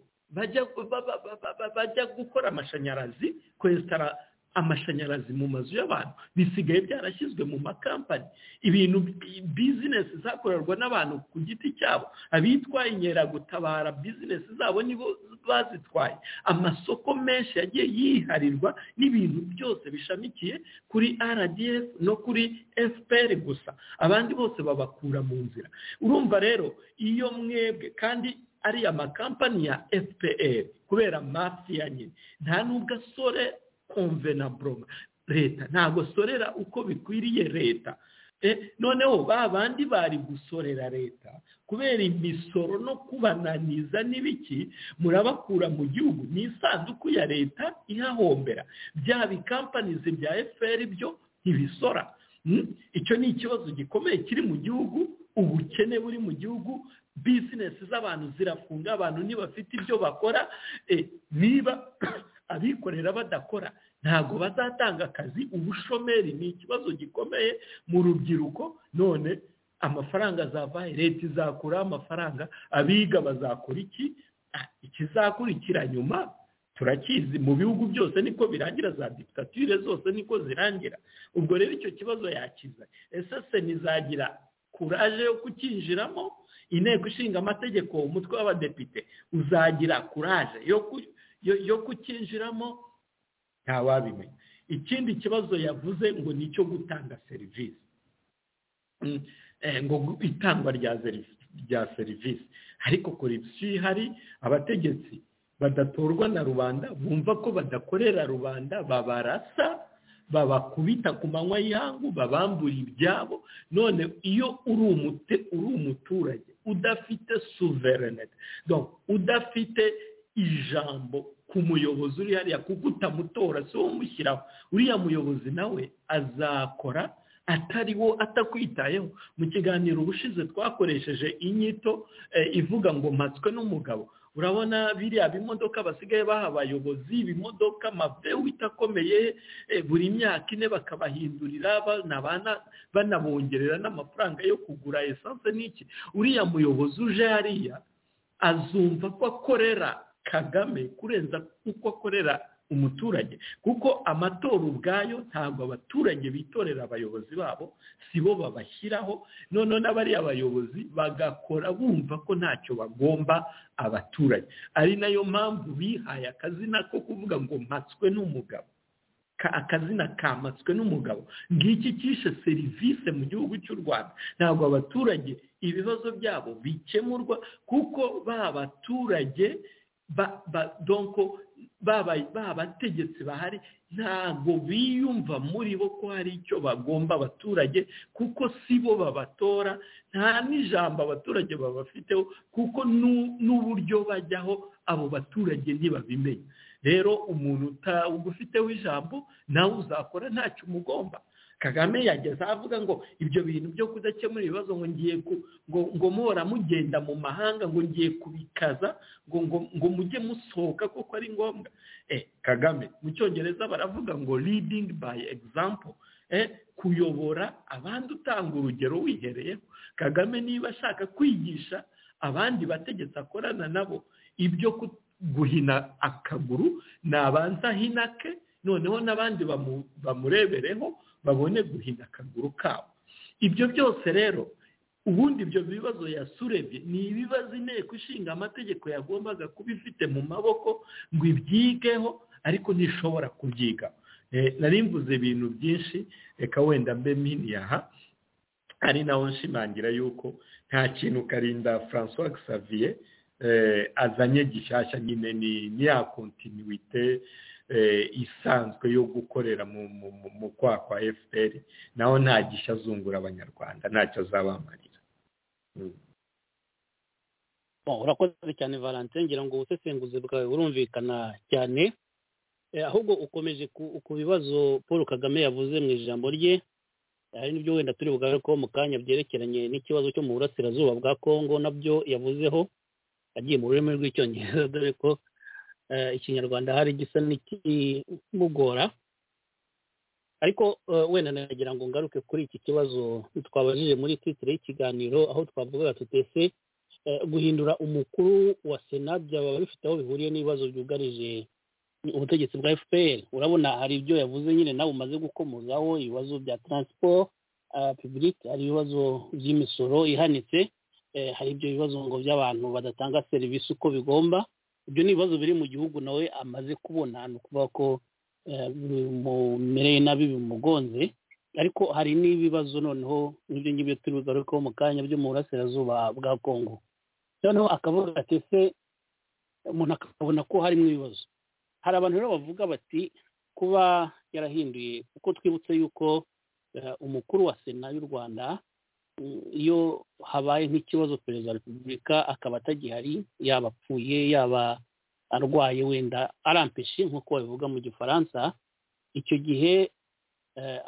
bajya gukora amashanyarazi kwesitara amashanyarazi mu mazu y'abantu bisigaye byarashyizwe mu makampani ibintu bizinesi zakorerwa n'abantu ku giti cyabo abitwaye inkeragutabara bizinesi zabo nibo bazitwaye amasoko menshi yagiye yiharirwa n'ibintu byose bishamikiye kuri rdf no kuri fpr gusa abandi bose babakura mu nzira urumva rero iyo mwebwe kandi ariya makampani ya fpr kubera mafiya nyine nta n'ubwo asore komvena buroma leta ntabwo sorera uko bikwiriye leta noneho ba bandi bari gusorera leta kubera imisoro no kubananiza n'ibiki murabakura mu gihugu ni isanduku ya leta ihahombera bya bikampanizi bya fpr byo ntibisora icyo ni ikibazo gikomeye kiri mu gihugu ubukene buri mu gihugu bizinesi z'abantu zirafunga abantu ntibafite ibyo bakora niba abikorera badakora ntabwo bazatanga akazi ubushomeri ni ikibazo gikomeye mu rubyiruko none amafaranga azavaye leta izakuraho amafaranga abiga bazakora iki ikizakurikira nyuma turakizi mu bihugu byose niko birangira za dikitature zose niko zirangira ubwo rero icyo kibazo yakiza ese se ntizagira kuraje yo kukinjiramo inteko ishinga amategeko umutwe w'abadepite uzagira kuraje yo kukinjiramo ntawabimenya ikindi kibazo yavuze ngo ni icyo gutanga serivisi ngo itangwa rya serivisi ariko korupsiyo ihari abategetsi badatorwa na rubanda bumva ko badakorera rubanda babarasa babakubita ku manywa y'ihangu babambura ibyabo none iyo uri umuturage udafite suverenete udafite ijambo ku muyobozi uri hariya kuko utamutora si wo umushyiraho uriya muyobozi nawe azakora atari wo atakwitayeho mu kiganiro ubushize twakoresheje inyito ivuga ngo mpatswe n'umugabo urabona biriya bimodoka basigaye baha abayobozi ibimodoka wita akomeye buri myaka ine bakabahindurira banabongerera n'amafaranga yo kugura esanse n'iki uriya muyobozi uje hariya azumva ko akorera kagame kurenza uko akorera umuturage kuko amatora ubwayo ntabwo abaturage bitorera abayobozi babo si bo babashyiraho noneho n'abariya bayobozi bagakora bumva ko ntacyo bagomba abaturage ari nayo mpamvu bihaye akazina ko kuvuga ngo mpatswe n'umugabo akazina kamatswe n'umugabo ngiki cyishe serivisi mu gihugu cy'u rwanda ntabwo abaturage ibibazo byabo bikemurwa kuko ba baturage babategetsi bahari ntabwo biyumva muri bo ko hari icyo bagomba abaturage kuko si bo babatora nta n'ijambo abaturage babafiteho kuko n'uburyo bajyaho abo baturage ntibabimenya rero umuntu ugufiteho ijambo nawe uzakora ntacyo umugomba kagame yageze avuga ngo ibyo bintu byo kudakemura ibibazo ngo ngiye ngo muhora mugenda mu mahanga ngo ngiye kubikaza ngo ngo mujye musohoka kuko ari ngombwa kagame mu cyongereza baravuga ngo leading by example kuyobora abandi utanga urugero wihereyeho kagame niba ashaka kwigisha abandi bategetsi akorana nabo ibyo guhina akaguru nabanza ahinake noneho n'abandi bamurebereho babone guhina akaguru kabo ibyo byose rero ubundi ibyo bibazo yasurebye ni ibibazo inteko ishinga amategeko yagombaga kuba ifite mu maboko ngo ibyigeho ariko ntishobora kubyiga narimvuze ibintu byinshi reka wenda mbe miniyaha ari naho nshimangira yuko nta kintu karinda francois xavier azanye gishyashya nyine ni ya kontinuite isanzwe yo gukorera mu kwa kwa fpr naho nta gishya azungura abanyarwanda ntacyo azabamarira urakoze cyane valentin ngira ngo ubusesenguzi bwawe burumvikana cyane ahubwo ukomeje ku bibazo paul kagame yavuze mu ijambo rye hari n'ibyo wenda turi bugarukeho mu kanya byerekeranye n'ikibazo cyo mu burasirazuba bwa kongo nabyo yavuzeho agiye mu rurimi rw'icyongereza dore ko ikinyarwanda hari gisa n'ikimugora ariko wenda nagira ngo ngaruke kuri iki kibazo twabajije muri titire y'ikiganiro aho twavugaga tutese guhindura umukuru wa sena byaba bifite aho bihuriye n'ibibazo byugarije ubutegetsi bwa fpr urabona hari ibyo yavuze nyine nawe umaze gukomozaho ibibazo bya taransiporo pibulike hari ibibazo by'imisoro ihanitse hari ibyo bibazo ngo by'abantu badatanga serivisi uko bigomba ibyo ni ibibazo biri mu gihugu nawe amaze kubona ni ukuvuga ko bimumereye nabi bimugonze ariko hari n'ibibazo noneho n'ibyo ngibyo turi bugarukeho mu kanya byo mu burasirazuba bwa kongo noneho akavuga ati se umuntu akabona ko harimo ibibazo hari abantu rero bavuga bati kuba yarahinduye kuko twibutse yuko umukuru wa sena y'u rwanda iyo habaye nk'ikibazo perezida wa repubulika akaba atagihari yaba apfuye yaba arwaye wenda arampeshe nk'uko babivuga mu gifaransa icyo gihe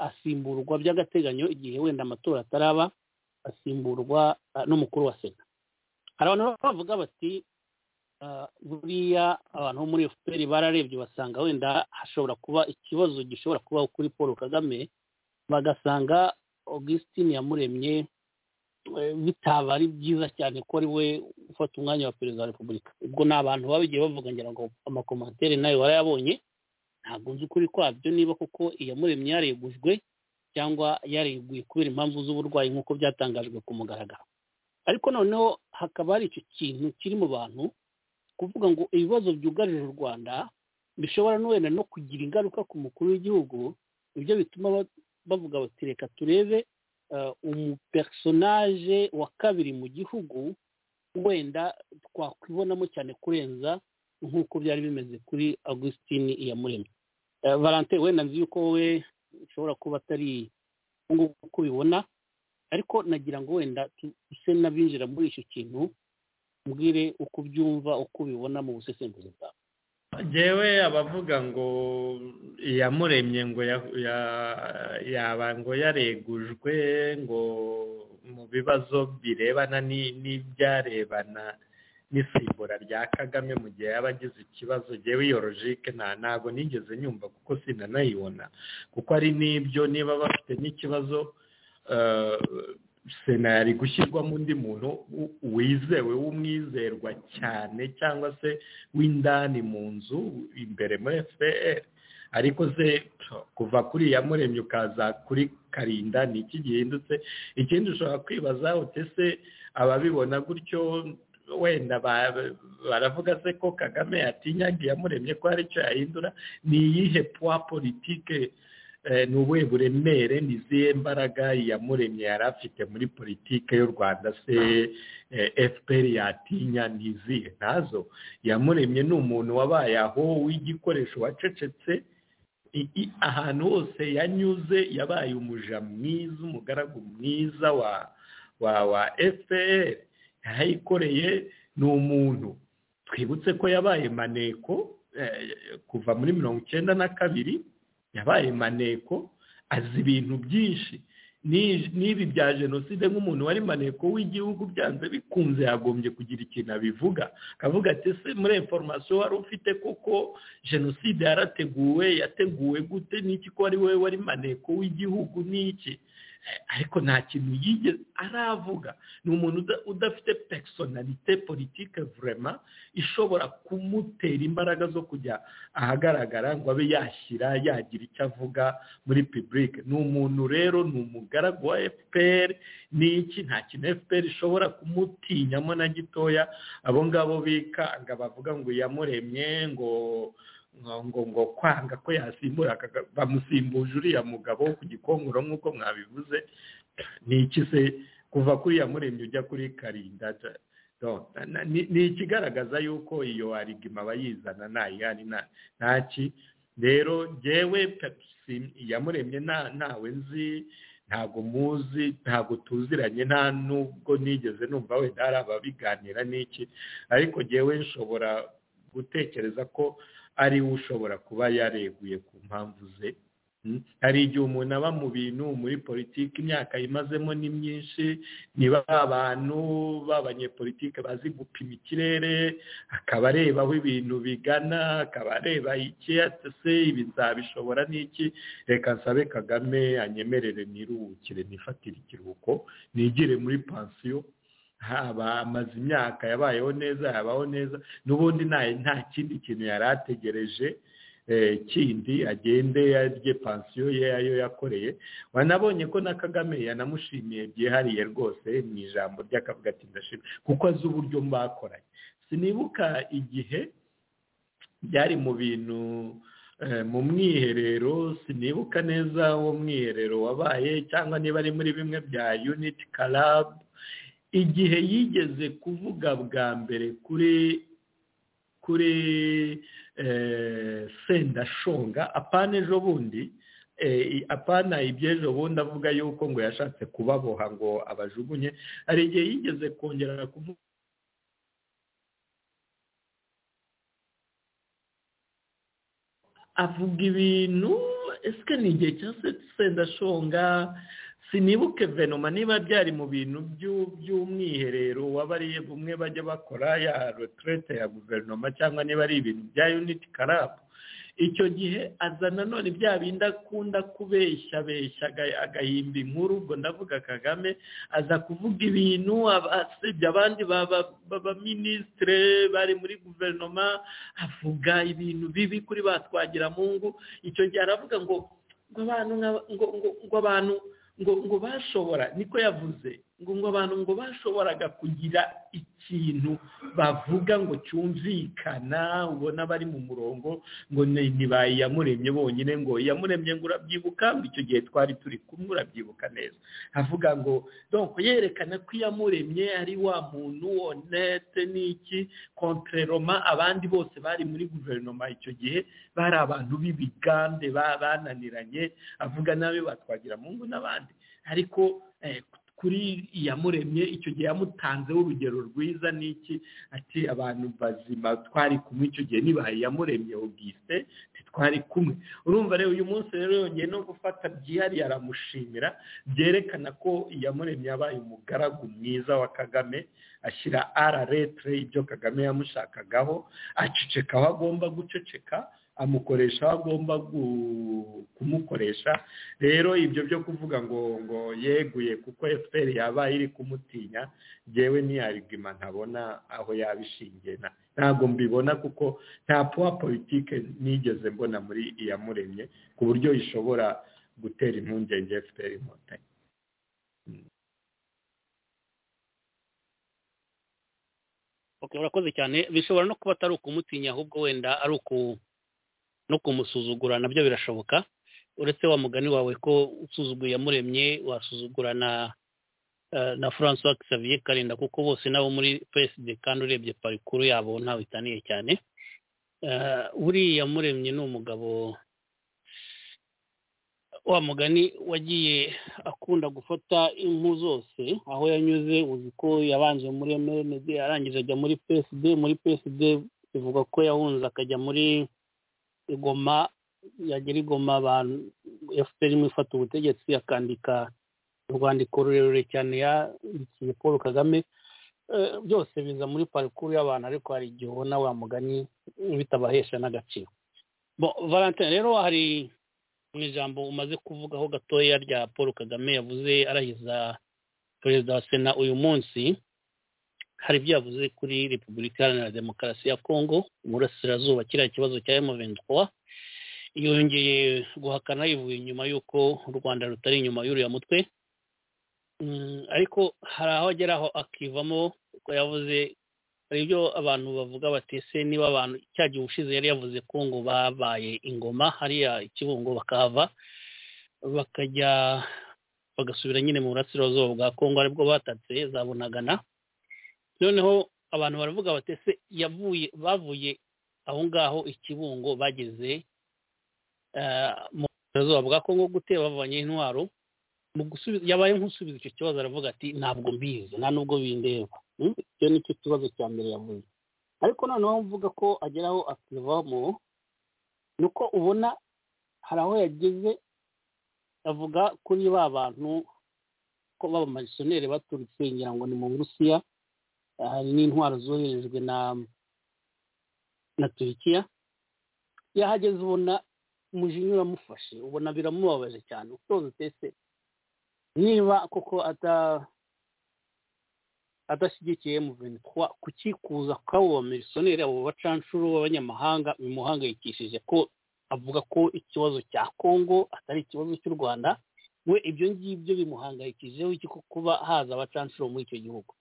asimburwa by'agateganyo igihe wenda amatora ataraba asimburwa n'umukuru wa sena hari abantu bavuga bati buriya abantu bo muri efuperi bararebye basanga wenda hashobora kuba ikibazo gishobora kubaho kuri paul kagame bagasanga augustin yamuremye bitaba ari byiza cyane ko ari we ufata umwanya wa perezida wa repubulika ubwo ni abantu babigiye bavuga ngira ngo amakomantere nayo warayabonye ntabwo nzi ukuri kwabyo niba koko iyamuremye yaregujwe cyangwa yareguye kubera impamvu z'uburwayi nk'uko byatangajwe ku mugaragaro ariko noneho hakaba hari icyo kintu kiri mu bantu kuvuga ngo ibibazo byugarije u rwanda bishobora n'uwenda no kugira ingaruka ku mukuru w'igihugu nibyo bituma ba- bavuga bati reka turebe eh, umupersonage wa kabiri mu gihugu wenda twakwibonamo cyane kurenza nk'uko byari bimeze kuri augustin iyamuremye Eh, valentin wenda nzi yuko wowe ushobora kuba atari uko ubibona ariko nagira ngo wenda tu- use n'abinjira muri icyo kintu mbwire uko ubyumva uko ubibona mu busesenguzi bwawe ngewe abavuga ngo iyamuremye ngo ya- ya- yaba ngo yaregujwe ngo mu bibazo birebana ni- n'ibyarebana n'isimbura rya kagame mu gihe yaba agize ikibazo ngewe iyo logike nta ntabwo nigeze nyumva kuko sinanayibona kuko ari n'ibyo niba bafite n'ikibazo eh, sena yari gushyirwamo undi muntu u- wizewe w'umwizerwa cyane cyangwa se w'indani mu nzu imbere muri fpr ariko se kuva kuri iyamuremye ukaza kuri karinda ni iki gihindutse ikindi ushobora kwibaza uti se ababibona gutyo wenda ba- baravuga se ko kagame yatinyaga iyamuremye ko hari icyo yahindura ni iyihe puwa politike eh, ni ubuhe buremere ni izihe mbaraga iyamuremye yari afite muri politike y'u rwanda se eh, fpr yatinya ni izihe ntazo iyamuremye ni umuntu wabaye aho w'igikoresho wacecetse i- i- ahantu hose yanyuze yabaye umuja mwiza umugaragu mwiza wa wa wa fpr yayikoreye ni umuntu twibutse ko yabaye maneko eh, kuva muri mirongo icyenda na kabiri yabaye maneko azi ibintu byinshi Ni- n'ibi bya jenoside nk'umuntu wari maneko w'igihugu byanze bikunze yagombye kugira ikintu abivuga akavuga ati se muri inforomasiyo wari ufite koko jenoside yarateguwe yateguwe gute n'iki ko ari wowe wari maneko w'igihugu n'iki Eh, ariko nta kintu yigeze aravuga ni umuntu uda- udafite personalite politike vrema ishobora kumutera imbaraga zo kujya ahagaragara ngo abe yashyira yagira icyo avuga muri pibulike ni umuntu rero ni umugaragu wa fpr n'iki nta kintu fpr ishobora kumutinyamo na gitoya abo ngabo bikanga bavuga ngo yamuremye ngo ngo ngo ngo kwanga ko yasimbura Kaga- bamusimbuje uriya mugabo ku gikongoro nk'uko mwabivuze ni iki se kuva kuri yamuremye ujya kuri karinda ja- do- na- na- ni ni ikigaragaza yuko iyo arigima abayizana ntayihari nta- ntaki rero jyewe pepsi yamuremye nta- ntawe nzi ntabwo muzi ntabwo tuziranye nta nubwo nigeze numva wenda hari ababiganira n'iki ariko jyewe nshobora gutekereza ko ari we ushobora kuba yareguye ku mpamvu ze Mm. hari igihe umuntu aba mu bintu muri politiki imyaka yimazemo ni myinshi niba ari abantu b'abanyepolitike bazi gupima ikirere akaba areba aho ibintu bigana akaba areba iki se ibi nzabishobora n'iki reka nsabe kagame anyemerere niruhukire nifatire ikiruhuko nigire muri pansiyo haba amaze imyaka yabayeho neza yabaho neza n'ubundi nta nta kindi kintu yari ategereje eh, kindi agende yarye pansiyo ye ayo yakoreye wanabonye ko na kagame yanamushimiye byihariye rwose mu ijambo ry'akavuga ati ndashima kuko azi uburyo mbakoranye sinibuka igihe byari mu bintu eh, mu mwiherero sinibuka neza uwo mwiherero wabaye cyangwa niba ari muri bimwe bya unit club igihe yigeze kuvuga bwa mbere kuri kuri eh, sendashonga apana ejo bundi eh, apana iby'ejo bundi avuga yuko ngo yashatse kubaboha ngo abajugunye hari igihe yigeze kongera kuvuga avuga ibintu ese ni igihe cya se- sendashonga sinibuke venoma niba byari mu bintu by'u- by'umwiherero wabariye bumwe bajya bakora ya retraite ya guverinoma cyangwa niba ari ibintu bya unity club icyo gihe aza nanone bya bindi akunda kubeshya beshya aga- agahimba inkuru ubwo ndavuga kagame aza kuvuga ibintu aba- asebya abandi b'abaminisitire bari muri guverinoma avuga ibintu bibi kuri ba twagiramungu icyo gihe aravuga ngo ngo abantu nk'aba- ngo ngo ngo abantu ngo ngo bashobora niko yavuze ngo abantu ngo bashoboraga kugira ikintu bavuga ngo cyumvikana ubona bari mu murongo ngo ni- ntibaye iyamuremye bonyine ngo iyamuremye ngo urabyibuka ngo icyo gihe twari turi kumwe urabyibuka neza avuga ngo donc yerekana ko iyamuremye ari wa muntu honete n'iki kontreroma abandi bose bari muri guverinoma icyo gihe bari abantu b'ibigande ba- bananiranye avuga nabi batwagira mungu n'abandi ariko eh, kuri iyamuremye icyo gihe yamutanzeho urugero rwiza n'iki ati abantu bazima twari kumwe icyo gihe nibaye iyamuremye ubwise ntitwari kumwe urumva rero uyu munsi rero yongeye no gufata byihariye aramushimira byerekana ko iyamuremye yabaye umugaragu mwiza wa kagame ashyira ara retre ibyo kagame yamushakagaho aceceka aho agomba guceceka amukoresha aho agomba gu- kumukoresha rero ibyo byo kuvuga ngo ngo yeguye kuko efuperi yabaye iri kumutinya yewe ni arigima ntabona aho yabishingiye na- ntabwo mbibona kuko nta puwa politike nigeze mbona muri iyamuremye ku buryo ishobora gutera impungenge efuperi inkotanyi okay urakoze cyane bishobora no kuba atari ukumutinya ahubwo wenda ari uku no kumusuzugura nabyo birashoboka uretse wa mugani wawe ko usuzuguye yamuremye wasuzugura na eh, na francois xavier karinda kuko bose nabo muri psd kandi urebye parikuru yabo ntawe itaniye cyane Eh, buriya yamuremye ni umugabo wa mugani wagiye akunda gufata impu zose aho yanyuze uzi ko yabanje muri MND arangije ajya muri PSD muri PSD bivuga ko yahunze akajya muri Igoma yagera Igoma abantu FPR imwe ifata ubutegetsi akandika urwandiko rurerure cyane yandikiye Paul Kagame Eh, byose biza muri parikuru y'abantu ariko hari igihe ubona wa mugani bitabahesha n'agaciro Bon, Valentin rero hari mu ijambo umaze kuvugaho gatoya rya paul kagame yavuze arahiza perezida wa sena uyu munsi hari ibyo yavuze kuri repubulika iharanira demokarasi ya kongo burasirazuba kiriya kibazo cya emuventura yongeye guhakana yivuye inyuma y'uko u rwanda rutari inyuma y'uriya mutwe Mm, ariko hari aho agera aho akivamo kuko yavuze hari ibyo abantu bavuga bati se niba abantu cya gihe ubushize yari yavuze ko ngo babaye ingoma hariya ikibungo bakahava bakajya bagasubira nyine mu burasirazuba bwa kongo aribwo batatse za bunagana noneho abantu baravuga bati ese yavuye bavuye aho ngaho ikibungo bageze eh, mu burasirazuba bwa kongo gute bavanye intwaro mu gusubiza yabaye nk'usubiza icyo kibazo aravuga ati ntabwo mbizi nta nubwo bindeba Mm, icyo ni cyo kibazo cya mbere yavuze ariko noneho mvuga ko ageraho akivamo ni uko ubona hari aho yageze avuga kuri ba bantu ko baba marisoneri baturutse ngira ngo ni mu burusiya hari n'intwaro zoherejwe na na turikiya yahageze ubona umujinya uramufashe ubona biramubabaje cyane utonze utese niba koko ata adashyigikiye muveni kukikuza kw'abo bamirisoneri abo bacanshuro b'abanyamahanga bimuhangayikishije ko avuga ko ikibazo cya kongo atari ikibazo cy'u rwanda we ibyo ngibyo bimuhangayikijeho iki ko kuba haza abacanshuro muri icyo gihugu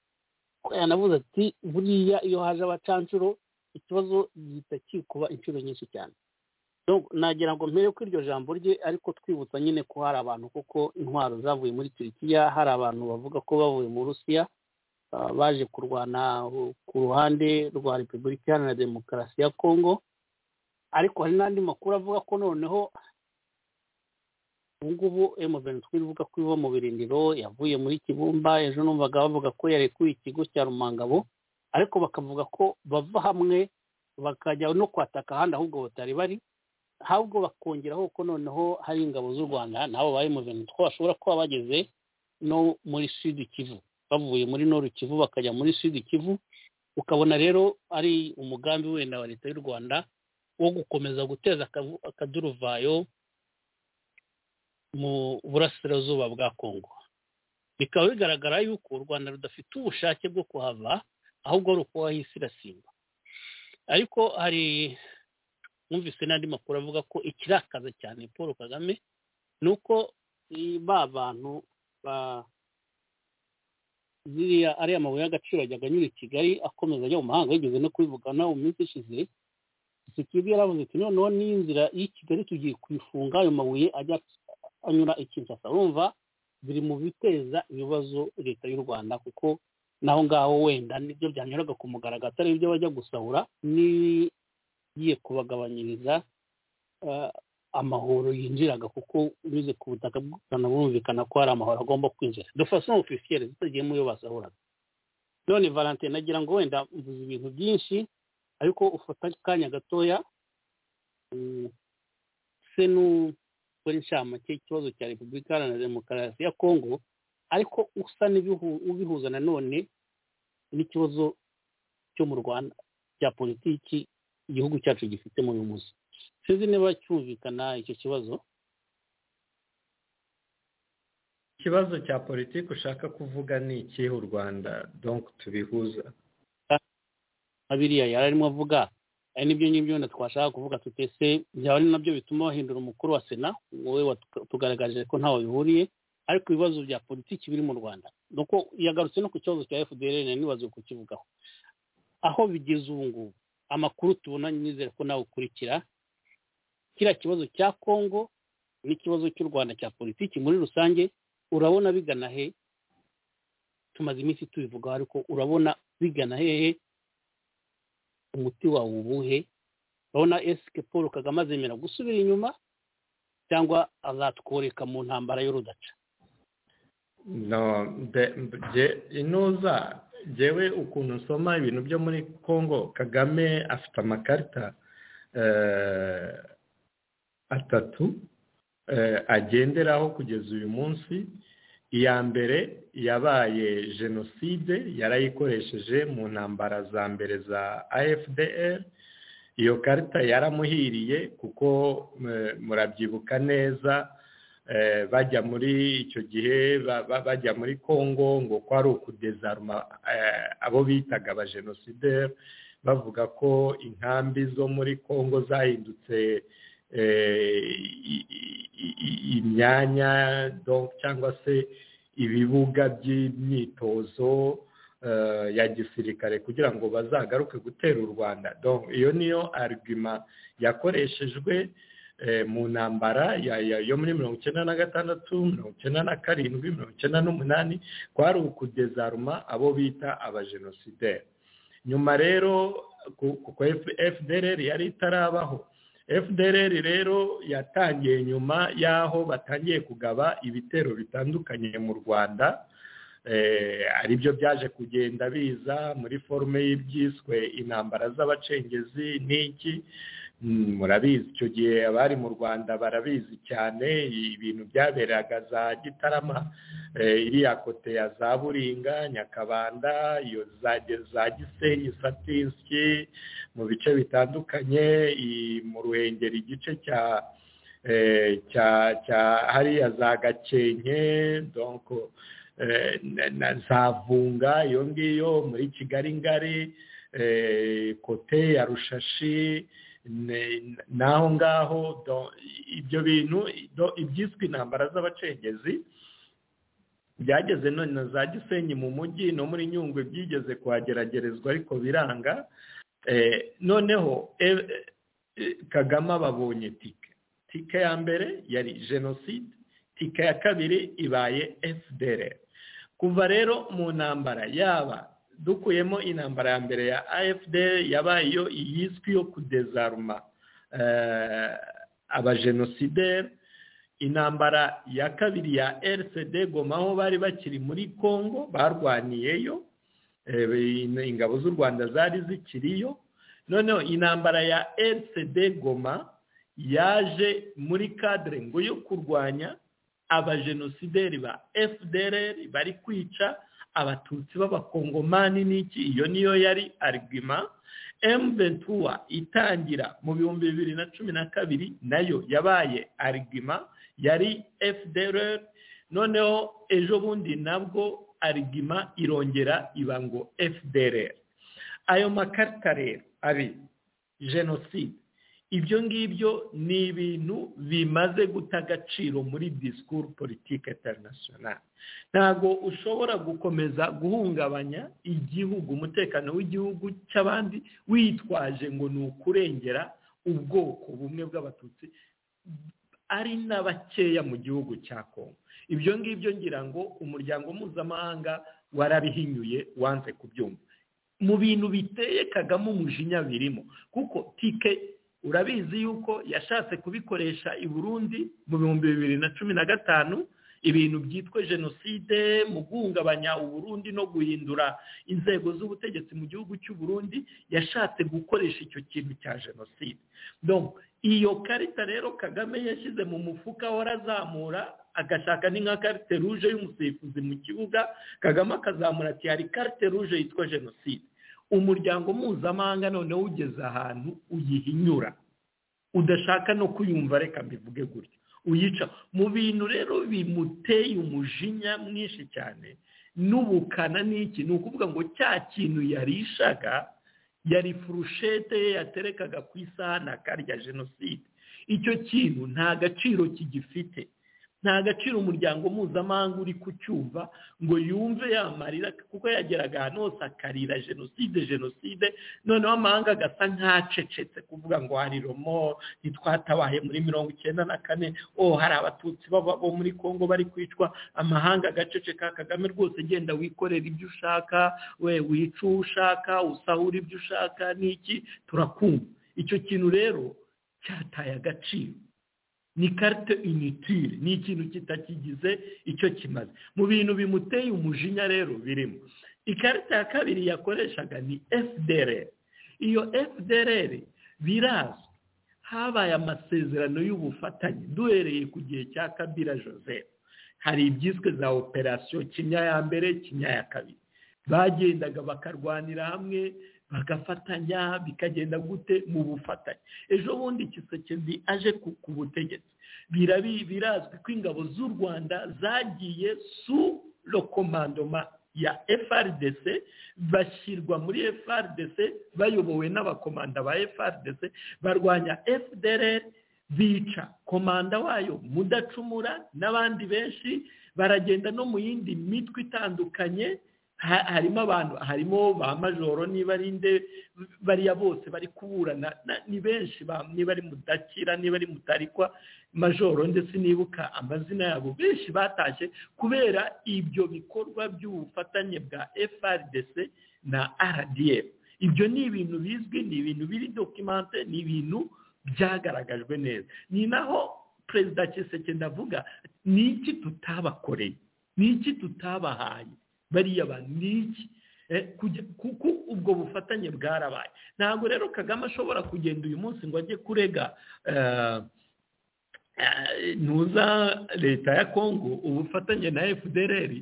ko yanavuze ati buriya iyo haje abacanshuro ikibazo gihita kikuba inshuro nyinshi cyane Donc, nagira ngo mpere ko iryo jambo rye ariko twibutsa nyine ko hari abantu kuko intwaro zavuye muri turikiya hari abantu bavuga ko bavuye mu rusiya ah, baje kurwana uh, ku ruhande rwa repubulika iharanira demokarasi ya kongo ariko hari n'andi makuru avuga ko noneho ubu ngubu M23 ivuga ko iva mu birindiro yavuye muri kibumba ejo numvaga bavuga ko yarekuye ikigo cya rumangabo ariko bakavuga ko bava hamwe bakajya no kwataka ahandi ahubwo batari bari ahubwo bakongeraho ko noneho hari ingabo z'u rwanda nabo ba M23 bashobora kuba bageze no muri sud kivu bavuye muri noru kivu bakajya muri sud kivu ukabona rero ari umugambi wenda wa leta y'u rwanda wo gukomeza guteza akavu- akaduruvayo mu burasirazuba bwa kongo bikaba bigaragara yuko u rwanda rudafite ubushake bwo kuhava ahubwo ari ukuhahisigasirwa ariko hari mwumvise n'andi makuru avuga ko ikirakaza cyane paul kagame ni uko i- ba bantu ba ziriya ariya mabuye y'agaciro ajyaga anyura i kigali akomeza ajya mu mahanga yigeze no kubivugana mu minsi ishize sikibi yaravuze ati noneho n'inzira y'i kigali tugiye kuyifunga ayo mabuye ajya anyura i kinshasa urumva biri mu biteza ibibazo leta y'u rwanda kuko naho ngaho wenda nibyo byanyuraga ku mugaragaro atari ibyo bajya gusahura n'ibigiye kubagabanyiriza ah, amahoro yinjiraga kuko unyuze ku butaka bw'u Rwanda burumvikana ko hari amahoro agomba kwinjira de façon officielle zitagiye mu yo basahuraga none valentin nagira ngo wenda mvuze ibintu byinshi ariko ufata akanya gatoya mm, se n'ukora inshamake ikibazo cya repubulika iharanira demokarasi ya kongo ariko usa n'ibihu- ubihuza nanone n'ikibazo cyo mu rwanda cya politiki igihugu cyacu gifite muri uyu munsi sinzi niba cyumvikana icyo kibazo ikibazo cya politiki ushaka kuvuga ni ikihe u rwanda donk tubihuza nka biriya yari arimo avuga ari nibyo ngibyo wenda twashaka kuvuga tutese byaba ari nabyo bituma bahindura umukuru wa sena wowe watugaragarije ko ntaho bihuriye ariko ibibazo bya politiki biri mu rwanda nuko yagarutse no ku kibazo cya fdr nari nibaziwe kukivugaho aho bigeze ubu ngubu amakuru tubona nyizere ko nawe ukurikira kiriya kibazo cya kongo n'ikibazo cy'u rwanda cya politiki muri rusange urabona bigana he tumaze iminsi tubivugaho ariko urabona bigana hehe umuti wawe ubuhe urabona esike paul kagame azemera gusubira inyuma cyangwa azatworeka mu ntambara y'urudaca no de- je- inuza jewe ukuntu nsoma ibintu byo muri congo kagame afite amakarita eh, atatu eh, agenderaho kugeza uyu munsi iya mbere yabaye jenoside yarayikoresheje mu ntambara za mbere za afdr iyo karita yaramuhiriye kuko eh, murabyibuka neza eh, bajya muri icyo gihe ba- ba- bajya muri congo ngo ko ari ukudezaruma eh, abo bitaga abajenosideri bavuga ko inkambi zo muri congo zahindutse eh, i- i- i- imyanya donc cyangwa se ibibuga by'imyitozo eh, ya gisirikare kugira ngo bazagaruke gutera u rwanda donc iyo niyo arguma yakoreshejwe eh, mu ntambara ya- ya- yo muri mirongo icyenda na gatandatu mirongo icyenda na karindwi mirongo icyenda n'umunani kwari ukudezaruma abo bita abajenosideri nyuma rero ku- kuko F- fdrr yari itarabaho fdrr rero yatangiye nyuma y'aho batangiye kugaba ibitero bitandukanye mu rwanda eh, aribyo byaje kugenda biza muri forume y'ibyiswe intambara z'abacengezi n'iki Mm, murabizi icyo gihe abari mu rwanda barabizi cyane ibintu byaberaga za gitarama eh, iriya kote ya za buringa nyakabanda iyo za za gisenyi satinski mu bice bitandukanye i- mu ruhengeri igice cya eh, cya cya hariya za gakenke donc eh, na- na za vunga iyo ngiyo muri kigali ngari eh, kote ya rushashi ne- n'aho ngaho do- ibyo bintu do- ibyiswe intambara z'abacengezi byageze none na za gisenyi mu mujyi no muri nyungwe byigeze kuhageragerezwa ariko biranga Eh, noneho eh, eh, kagame babonye tike tike ya mbere yari jenoside tike ya kabiri ibaye fdr kuva rero mu ntambara yaba dukuyemo intambara ya mbere ya afd yabaye iyo yiswe yo kudezaruma eh, abajenosideri intambara ya kabiri ya rcd goma aho bari bakiri muri congo barwaniyeyo eh, ingabo z'u rwanda zari zikiriyo noneho intambara ya rcd goma yaje muri kadire ngo yo kurwanya abajenosideri ba fdrr bari kwica abatutsi b'abakongomani n'iki iyo niyo yari arguma mventura itangira mu bihumbi bibiri na cumi na kabiri nayo yabaye arguma yari fdrr noneho ejo bundi nabwo arguma irongera iba ngo fdrr ayo makarita rero abiri jenoside ibyo ngibyo ni ibintu bimaze guta agaciro muri disikuru politike interinasiyonari ntabwo ushobora gukomeza guhungabanya igihugu umutekano w'igihugu cy'abandi witwaje ngo ni ukurengera ubwoko bumwe bw'abatutsi ari na bakeya mu gihugu cya kongo ibyo ngibyo ngira ngo umuryango mpuzamahanga warabihinyuye wanze kubyumva mu bintu biteye kagame umujinya birimo kuko tike urabizi yuko yashatse kubikoresha i burundi mu bihumbi bibiri na cumi na gatanu ibintu byitwa jenoside mu guhungabanya uburundi no guhindura inzego z'ubutegetsi mu gihugu cy'u Burundi yashatse gukoresha icyo kintu cya jenoside iyo karita rero kagame yashyize mu mufuka warazamura agashaka ni nka karite ruje y'umusifuzi mu kibuga kagame akazamura ati hari karite ruje yitwa jenoside umuryango mpuzamahanga noneho ugeze ahantu uyihinyura udashaka no kuyumva reka mbivuge gutyo uyica mu bintu rero bimuteye umujinya mwinshi cyane n'ubukana n'iki ni ukuvuga ngo cya kintu yarishaga yari furushete ye yaterekaga ku isahani akarya jenoside icyo kintu nta gaciro kigifite nta gaciro umuryango mpuzamahanga uri kucyumva ngo yumve yamarira kuko yageraga ahantu hose akarira jenoside jenoside noneho amahanga agasa nk'acecetse kuvuga ngo hari romo ntitwatabaye muri mirongo icyenda na kane o hari abatutsi bo muri congo bari kwicwa amahanga agaceceka kagame rwose genda wikorera ibyo ushaka we wica uwo ushaka usahura ibyo ushaka n'iki turakumva icyo kintu rero cyataye agaciro ni karite initire ni ikintu kitakigize icyo kimaze mu bintu bimuteye umujinya rero birimo ikarita ya kabiri yakoreshaga ni fdr iyo fdr birazwi habaye amasezerano y'ubufatanye duhereye ku gihe cya kabira joseph hari ibyiswe za operasiyo kimya ya mbere kimya ya kabiri bagendaga bakarwanira hamwe bagafatanya bikagenda gute mu bufatanye ejo bundi kisekezi aje ku butegetsi birazwi ko ingabo z'u rwanda zagiye su rokomandoma ya FRDC bashyirwa muri FRDC bayobowe n'abakomanda ba FRDC barwanya FDLR bica komanda wayo mudacumura n'abandi benshi baragenda no mu yindi mitwe itandukanye harimo abantu harimo ba majoro niba ari nde bariya bose bari kuburana ni benshi niba ari mudakira niba ari mutarikwa majoro ndetse nibuka amazina yabo benshi batashye kubera ibyo bikorwa by'ubufatanye bwa FRDC na RDF ibyo ni ibintu bizwi ni ibintu biri dokimante ni ibintu byagaragajwe neza ni naho perezida Kisekedi avuga ni iki tutabakoreye ni iki tutabahaye bariya bantu ni iki kuko ubwo bufatanye bwarabaye ntabwo rero kagame ashobora kugenda uyu munsi ngo ajye kurega ntuza leta ya kongo ubufatanye na fdr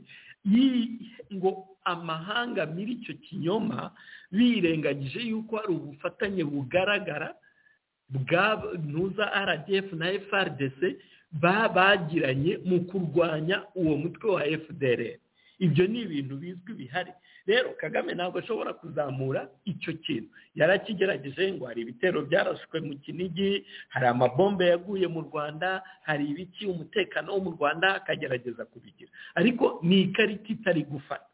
ngo amahanga muri icyo kinyoma birengagije yuko hari ubufatanye bugaragara bwa ntuza rdf na frdc bagiranye mu kurwanya uwo mutwe wa fdr ibyo ni ibintu bizwi bihari rero kagame ntabwo ashobora kuzamura icyo kintu yarakigerageje ngo hari ibitero byarashwe mu kinigi hari amabombe yaguye mu rwanda hari ibiki umutekano wo mu rwanda akagerageza kubigira ariko ni ikarita itari gufata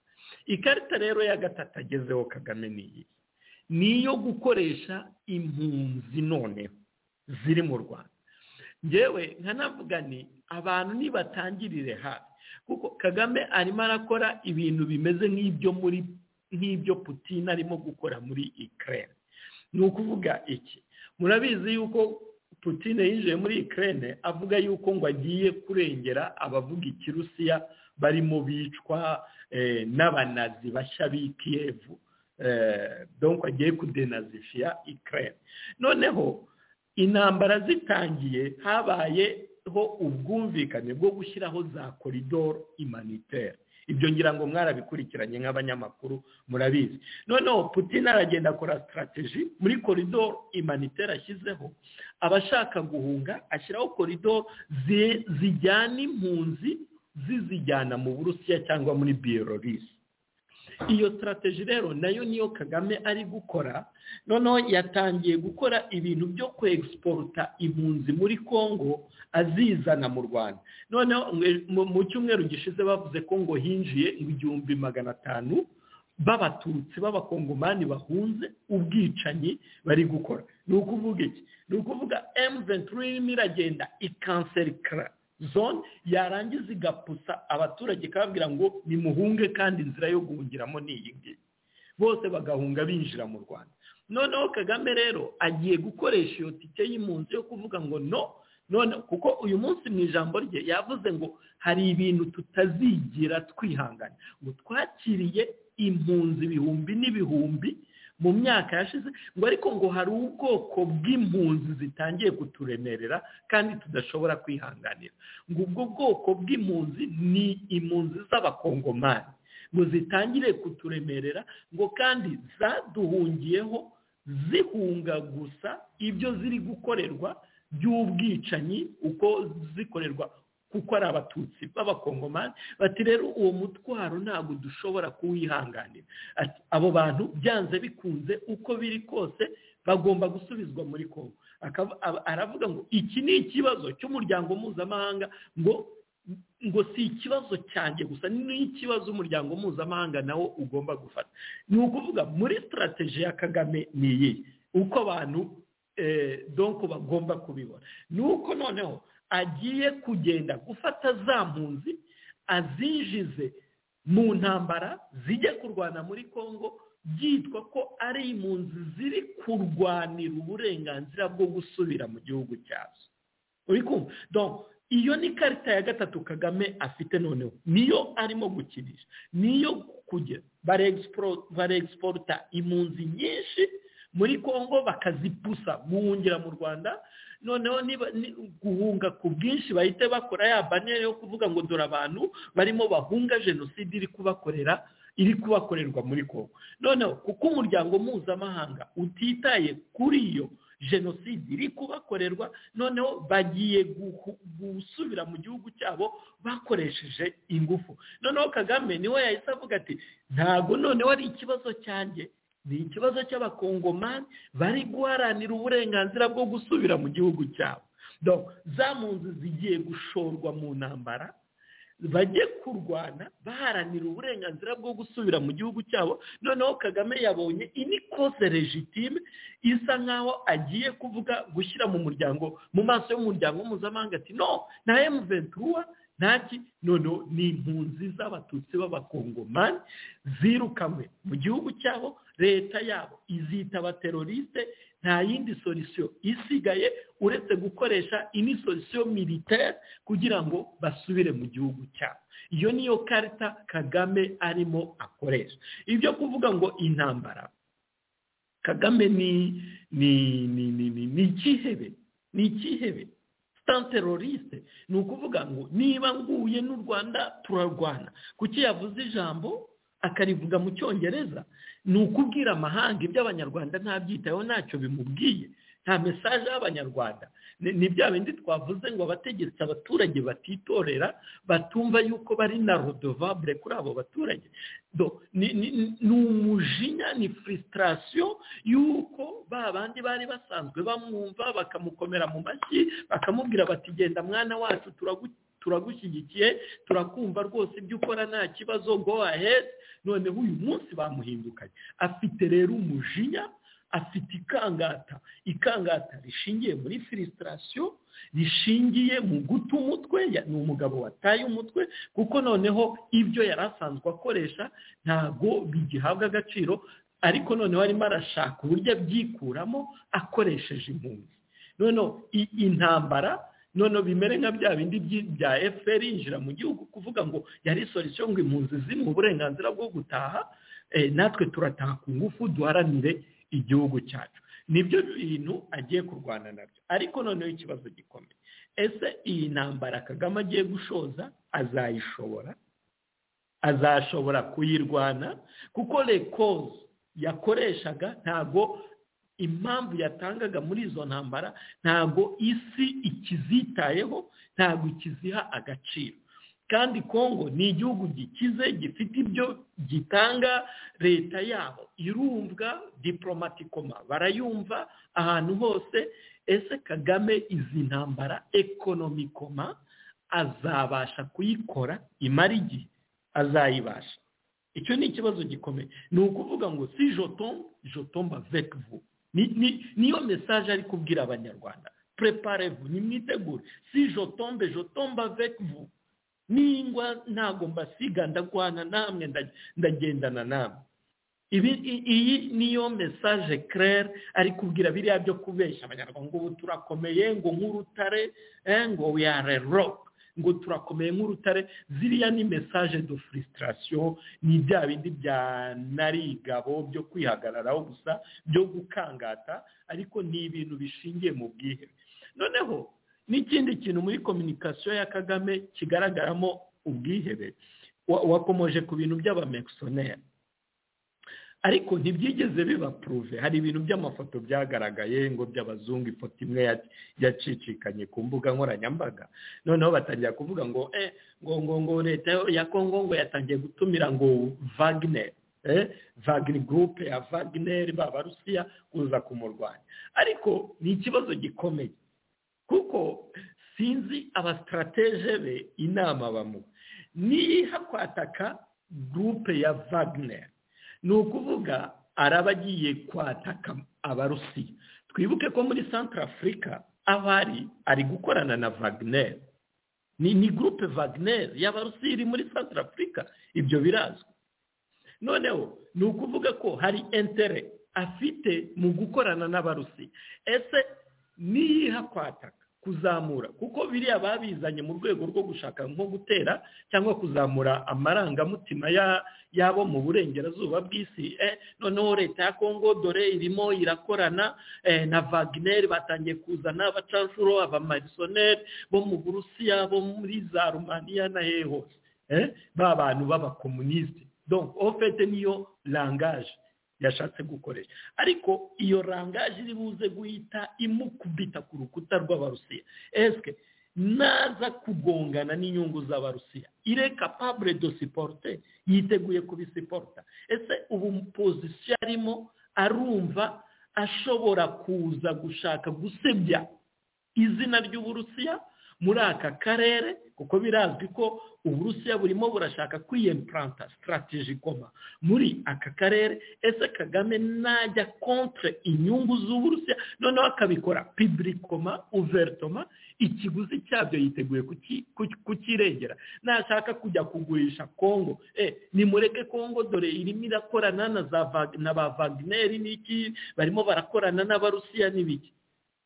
ikarita rero ya gatatu agezeho kagame ni iyi ni iyo gukoresha impunzi noneho ziri mu rwanda ngewe nkanavuga ni abantu nibatangirire hafi kuko kagame arimo arakora ibintu bimeze nk'ibyo muri nk'ibyo putin arimo gukora muri ikirere ni ukuvuga iki murabizi yuko putin yinjiye muri ikirere avuga yuko ngo agiye kurengera abavuga ikirusiya barimo bicwa n'abanazi bashya b'ikiyevu donko agiye kudenazifiya ikirere noneho intambara zitangiye habaye ho ubwumvikane bwo gushyiraho za koridoro imaniteri ibyo ngira ngo mwarabikurikiranye nk'abanyamakuru murabizi noneho putin aragenda akora sitarategi muri koridoro imaniteri ashyizeho abashaka guhunga ashyiraho koridoro zijyana impunzi zizijyana mu burusiya cyangwa muri biyolorisi iyo sitarategi rero nayo niyo kagame ari gukora noneho yatangiye gukora ibintu byo kwegisiporuta impunzi muri congo azizana mu rwanda noneho mu- mu cyumweru gishize bavuze ko ngo hinjiye ibihumbi magana atanu b'abatutsi b'abakongomani bahunze ubwicanyi bari gukora ni ukuvuga iki ni ukuvuga emuventuri irimo iragenda ikanserikara zone yarangiza igapusa abaturage ikababwira ngo nimuhunge kandi inzira yo guhungiramo ni iyi ngiyi bose bagahunga binjira mu rwanda noneho kagame rero agiye gukoresha iyo tike y'impunzi yo kuvuga ngo no none kuko uyu munsi mu ijambo rye yavuze ngo hari ibintu tutazigera twihangana ngo twakiriye impunzi ibihumbi n'ibihumbi mu myaka yashize ngo ariko ngo hari ubwoko bw'impunzi zitangiye kuturemerera kandi tudashobora kwihanganira ngo ubwo bwoko bw'impunzi ni impunzi z'abakongomani ngo zitangire kuturemerera ngo kandi zaduhungiyeho zihunga gusa ibyo ziri gukorerwa by'ubwicanyi uko zikorerwa kuko ari abatutsi b'abakongomani bati rero uwo mutwaro ntabwo dushobora kuwihanganira Ati, abo bantu byanze bikunze uko biri kose bagomba gusubizwa muri kongo Akaba- aba- aravuga ngo iki ni ikibazo cy'umuryango mpuzamahanga ngo ngo si ikibazo cyanjye gusa ni ikibazo umuryango mpuzamahanga nawo ugomba gufata ni ukuvuga muri sitarategi ya kagame ni iyi uko abantu eh, donko bagomba kubibona ni uko noneho agiye kugenda gufata za mpunzi azinjize mu ntambara zijya kurwana muri congo byitwa ko ari impunzi ziri kurwanira uburenganzira bwo gusubira mu gihugu cyazo uri kumva donc iyo ni karita ya gatatu kagame afite noneho niyo arimo gukinisha niyo kugera barexpro- barexporta impunzi nyinshi muri congo bakazipusa guhungira mu rwanda noneho niba- ni- guhunga ku bwinshi bahite bakora ya banere yo kuvuga ngo dore abantu barimo bahunga jenoside iri kubakorera iri kubakorerwa muri congo noneho kuko umuryango mpuzamahanga utitaye kuri iyo jenoside iri kubakorerwa noneho bagiye guhu- gusubira mu gihugu cyabo bakoresheje ingufu noneho kagame niwe yahise avuga ati ntabwo noneho ari ikibazo cyanjye ni ikibazo cy'abakongomani bari guharanira uburenganzira bwo gusubira mu gihugu cyabo Donc, za mpunzi zigiye gushorwa mu ntambara bajye kurwana baharanira uburenganzira bwo gusubira mu gihugu cyabo noneho kagame yabonye ini kose regitime isa nkaho agiye kuvuga gushyira mu muryango mu maso y'umuryango mpuzamahanga ati no nta emuventura ntaki noneho ni impunzi z'abatutsi b'abakongomani zirukanywe mu gihugu cyabo leta yabo izita abateroriste nta yindi solisiyo isigaye uretse gukoresha ini solisiyo militaire kugira ngo basubire mu gihugu cyabo iyo niyo karita kagame arimo akoresha ibyo kuvuga ngo intambara kagame ni ni ni ni ni ni ikihebe ni ikihebe sitan teroriste ni ukuvuga ngo niba nguye n'u rwanda turarwana kuki yavuze ijambo akarivuga mu cyongereza ni ukubwira amahanga ibyo abanyarwanda ntabyitayeho ntacyo bimubwiye nta mesaje y'abanyarwanda ni ni bya bindi twavuze ngo abategetsi abaturage batitorera batumva yuko bari na rodovabure kuri abo baturage Do- ni ni- ni- ni umujinya ni frustration y'uko ba bandi bari basanzwe bamwumva bakamukomera mu mashyi bakamubwira bati genda mwana wacu turagu- turagushyigikiye turakumva rwose ibyo ukora nta kibazo go ahead noneho uyu munsi bamuhindukanye afite rero umujinya afite ikangata ikangata rishingiye muri frustration rishingiye mu guta umutwe ya- ni umugabo wataye umutwe kuko noneho ibyo yari asanzwe akoresha ntabwo bigihabwa agaciro ariko noneho arimo arashaka uburyo abyikuramo akoresheje impunzi noneho i- intambara noneho bimere nka bya bindi byi- bya fpr yinjira mu gihugu kuvuga ngo yari solisiyo ngo impunzi zimwe uburenganzira bwo gutaha eh, natwe turataha ku ngufu duharanire igihugu cyacu nibyo bintu agiye kurwana nabyo ariko noneho ikibazo gikomeye ese iyi ntambara kagame agiye gushoza azayishobora azashobora kuyirwana kuko rekoze yakoreshaga ntago impamvu yatangaga muri izo ntambara ntago isi ikizitayeho ntago ikiziha agaciro kandi kongo ni igihugu gikize gifite ibyo gitanga leta yabo irumvwa diporomatikoma barayumva ahantu hose ese kagame izi ntambara ekonomikoma azabasha kuyikora imara igihe azayibasha icyo ni ikibazo gikomeye ni ukuvuga ngo si jotomba jotomba vekivu niyo mesaje ari kubwira abanyarwanda preparevu nimwitegure si jotombe jotomba vekivu ningwa ntabwo mbasiga ndagwana namwe ndagendana namwe iyi niyo mesaje kerere ari kubwira biriya byo kubeshya abanyarwanda ngo ubu turakomeye ngo nk'urutare ngo are rock ngo turakomeye nk'urutare ziriya ni mesaje do furisitasiyo ni bya bindi bya narigabo byo kwihagararaho gusa byo gukangata ariko ni ibintu bishingiye mu bwihebe noneho n'ikindi kintu muri kominikasiyo ya kagame kigaragaramo ubwihebe wakomoje ku bintu by'abamekisoneri ariko ntibyigeze bibapuruve hari ibintu by'amafoto byagaragaye ngo by'abazungu ifoto imwe yacicikanye ku mbuga nkoranyambaga noneho batangira kuvuga ngo ngo ngo ngo leta ya kongo ngo yatangiye gutumira ngo vagineri vagini gurupe ya vagineri babarusiya kuza kumurwanya ariko ni ikibazo gikomeye kuko sinzi abasitarateje be inama bamuha niha kwataka gurupe ya vagineri ni ukuvuga araba agiye kwataka abarusiya twibuke ko muri santara afurika abari ari gukorana na vagineri ni gurupe vagineri y'abarusiya iri muri santara afurika ibyo birazwi noneho ni ukuvuga ko hari entere afite mu gukorana n'abarusiya ese niyiha kwataka kuzamura kuko biriya babizanye mu rwego rwo gushaka nko gutera cyangwa kuzamura amarangamutima yabo mu burengerazuba bw'isi noneho leta ya kongo dore irimo irakorana na vagineri batangiye kuzana abacanshuro abamarisoneri bo mu burusiya bo muri za rumaniya na hehe hose ba bantu b'abakomunisite donko ofete niyo rangaje yashatse gukoresha ariko iyo rangaje iri buze guhita imukubita ku rukuta rw'abarusiya esike naza kugongana n'inyungu z'abarusiya ire kapabure do siporute yiteguye kubisiporuta ese ubu pozisiyo arimo arumva ashobora kuza gushaka gusebya izina ry'uburusiya muri aka karere kuko birazwi ko uburusiya burimo burashaka kwiyempuranta sitarategi ikoma muri aka karere ese kagame najya kontre inyungu z'uburusiya noneho akabikora pibirikoma uveritoma ikiguzi cyabyo yiteguye kukirengera nashaka kujya kugurisha kongo nimureke kongo dore irimo irakorana na ba vagineri n'iki barimo barakorana n'abarusiya n'ibiki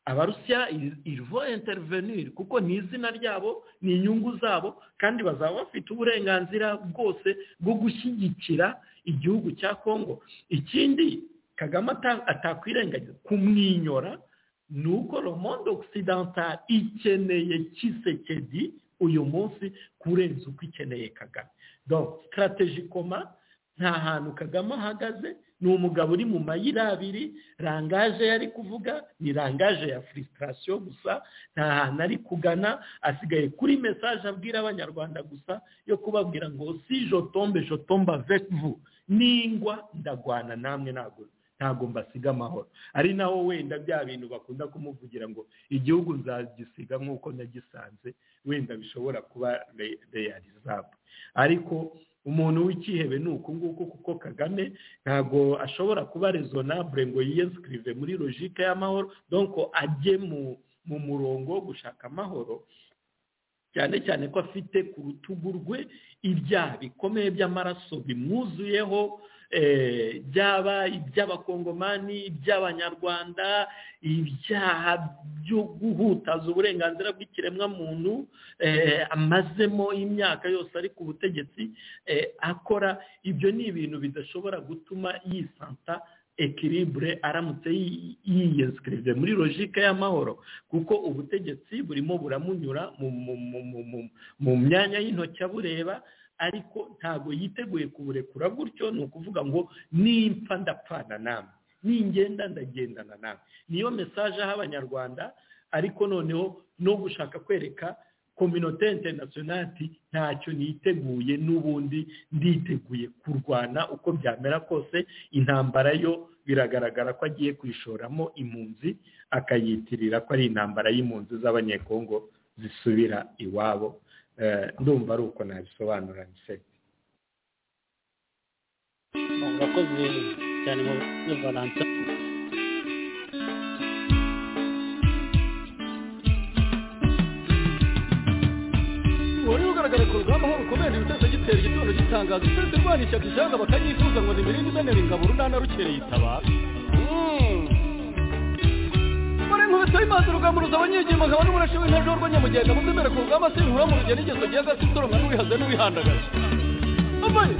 abarusiya irivo interiveniri kuko ni izina ryabo ni inyungu zabo kandi bazaba bafite uburenganzira bwose bwo gushyigikira igihugu cya kongo ikindi kagame atakwirengagiza kumwinyora ni uko romondo okisidantari ikeneye kisekedi uyu munsi kurenza uko ikeneye kagame sitarategi koma nta hantu kagame ahagaze ni umugabo uri mu mayira abiri rangaje yari kuvuga ni rangaje ya furisitasiyo gusa nta hantu ari kugana asigaye kuri mesaje abwira abanyarwanda gusa yo kubabwira ngo si jotombe jotomba vekivu ningwa ndagwana namwe ntabwo ntabwo mbasiga amahoro ari naho wenda bya bintu bakunda kumuvugira ngo igihugu nzagisiga nk'uko nagisanze wenda bishobora kuba reyarizabu ariko umuntu w'icyihebe ni uku nguku kuko kagame ntabwo ashobora kuba rezonabure ngo yiyesikirive muri logike y'amahoro donko ajye mu murongo wo gushaka amahoro cyane cyane ko afite ku rutugu rwe ibyaha bikomeye by'amaraso bimwuzuyeho byaba iby'abakongomani iby'abanyarwanda ibyaha byo guhutaza uburenganzira bw'ikiremwamuntu amazemo imyaka yose ari ku butegetsi akora ibyo ni ibintu bidashobora gutuma yisanta ekiribure aramutse yiyesikirive muri logike y'amahoro kuko ubutegetsi burimo buramunyura mu myanya y'intoki abureba ariko ntabwo yiteguye kuburekura gutyo ni ukuvuga ngo nimfa ndapfana namwe ningenda ndagendana namwe niyo mesaje aha abanyarwanda ariko noneho no gushaka kwereka kominote interinasiyonali ntacyo niteguye n'ubundi nditeguye kurwana uko byamera kose intambara yo biragaragara ko agiye kwishoramo impunzi akayitirira ko ari intambara y'impunzi z'abanyekongo zisubira iwabo Eh, ndumva ari uko nabisobanura nsebe murakoze cyane mu muri valansa wari ugaragara ku rugamba aho rukomeje ibitero gitera igitondo gitangaza uturutse rwana ishyaka ijana bakanyifuza ngo nimirinde imenera ingabo runana rukereye itabara muri nkubito y'imazi rugamuruza abanyegima nkaba n'umurashi w'intaje w'urwanyamugenda muzemere ku rugamba sinkura mu rugendo ingeso gihe agasi usoromwa n'uwihaze n'uwihandagaza amaye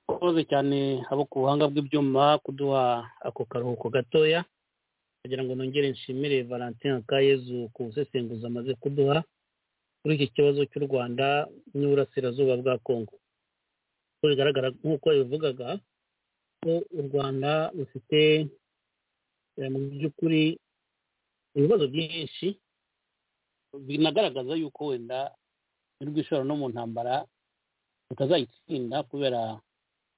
murakoze cyane abo ku buhanga bw'ibyuma kuduha ako karuhuko gatoya kugira ngo nongere nshimire valentin kayezu ku busesenguzi amaze kuduha kuri iki kibazo cy'u rwanda n'uburasirazuba bwa kongo uko bigaragara nk'uko yabivugaga ko u rwanda rufite eh, mu by'ukuri ibibazo byinshi binagaragaza yuko wenda nirwishora no mu ntambara rutazayitsinda kubera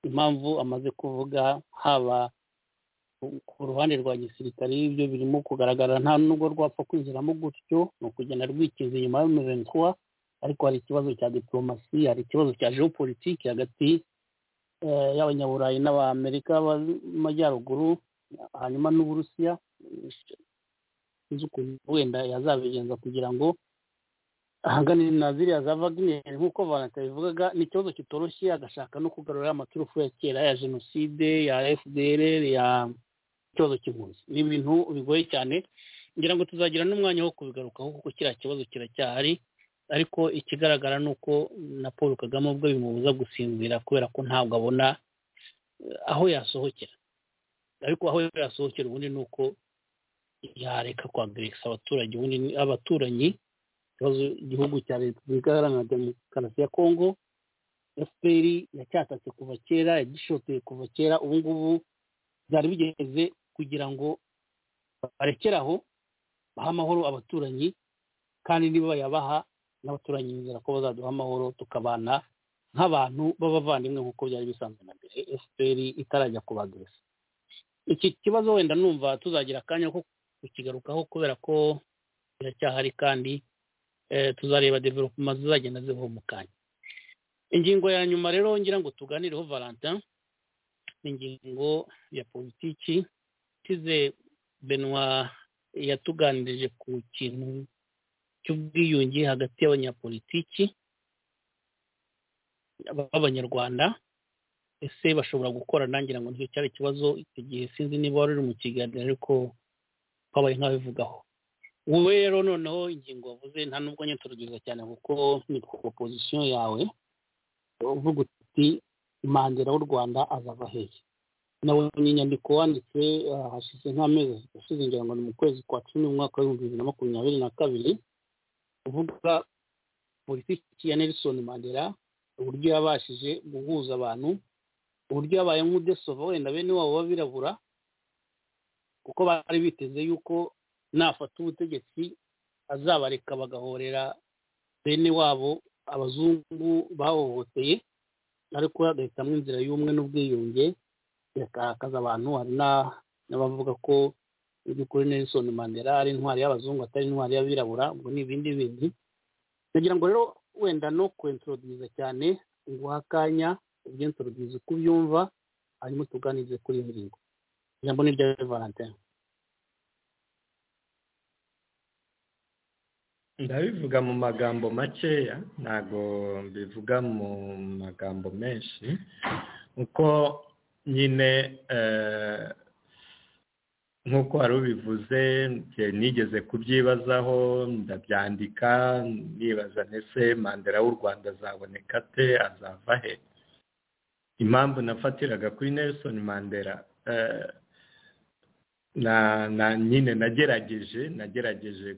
impamvu amaze kuvuga haba ku- ku ruhande rwa gisirikare ibyo birimo kugaragara nta nubwo rwapfa kwinjiramo gutyo ni ukugenda rwikiza inyuma rumeze nkuwa ariko hari ikibazo cya diplomasi hari ikibazo cya geopolitike hagati eh, y'abanyaburayi n'abamerika b'amajyaruguru hanyuma n'uburusiya sinzi ukuntu wenda yazabigenza kugira ngo ahangane na ziriya za Wagner nk'uko Valanta bivugaga ni ikibazo kitoroshye agashaka no kugarura amaturufu ya kera ya jenoside ya FDR ya ikibazo cy'impunzi ni ibintu bigoye cyane ngira ngo tuzagira n'umwanya wo kubigarukaho kuko kiriya kibazo kiracyahari ariko ikigaragara ni uko na Paul Kagame ubwo bimubuza gusinzira kubera ko ntabwo abona eh, aho yasohokera ariko aho yasohokera ubundi ni uko yareka kwagrisa abaturage ubundi ni- abaturanyi ikibazo igihugu cya repubulika iharanira demokarasi ya kongo fpr yacyatatse kuva kera yagishoteye kuva kera ubu ngubu byari bigeze kugira ngo barekere aho baha amahoro abaturanyi kandi niba bayabaha n'abaturanyi bizera ko bazaduha amahoro tukabana nk'abantu b'abavandimwe nk'uko byari bisanzwe na mbere fpr itarajya kubagresa iki kibazo wenda numva tuzagira akanya ko kukigarukaho kubera ko biracyahari kandi eh, tuzareba development zizagenda ziva mu kanya ingingo ya nyuma rero ngira ngo tuganireho valentin ni ingingo ya politiki tize benoit yatuganirije ku kintu cy'ubwiyunge hagati y'abanyapolitiki b'abanyarwanda ese bashobora gukorana ngira ngo nicyo cyari ikibazo icyo gihe sinzi niba wari uri mu kiganiro ariko twabaye nk'abivugaho wowe rero noneho ingingo wavuze nta nubwo nyine turugeza cyane kuko ni proposition yawe uvuga uti mandela w'u rwanda azava hehe nawe ni inyandiko wanditse ah, hashize nk'amezi ashize ngira ngo ni mu kwezi kwa cumi mu mwaka w'ibihumbi bibiri na makumyabiri na kabiri uvuga politiki ya nelson mandela uburyo yabashije guhuza abantu uburyo yabaye nk'udesova wenda bene wabo b'abirabura kuko bari biteze yuko nafata ubutegetsi azabareka bagahorera bene wabo abazungu bahohoteye ariko agahitamo inzira y'umwe n'ubwiyunge yakakaza abantu hari na- n'abavuga ko mu by'ukuri nelson mandela ari intwari y'abazungu atari intwari y'abirabura ubwo ni ibindi bindi nagira ngo rero wenda no kwentoroduza cyane nguha akanya ugenda urubyizi uko ubyumva hanyuma tuganirize kuri iyi ngingo ijambo ni ryawe valentin ndabivuga mu magambo makeya ntabwo mbivuga mu magambo menshi uko nyine nk'uko wari ubivuze nigeze kubyibazaho ndabyandika nibaza ndetse mandela w'u rwanda azaboneka ate azava he impamvu nafatiraga kuri nelson mandela na nyine nagerageje nagerageje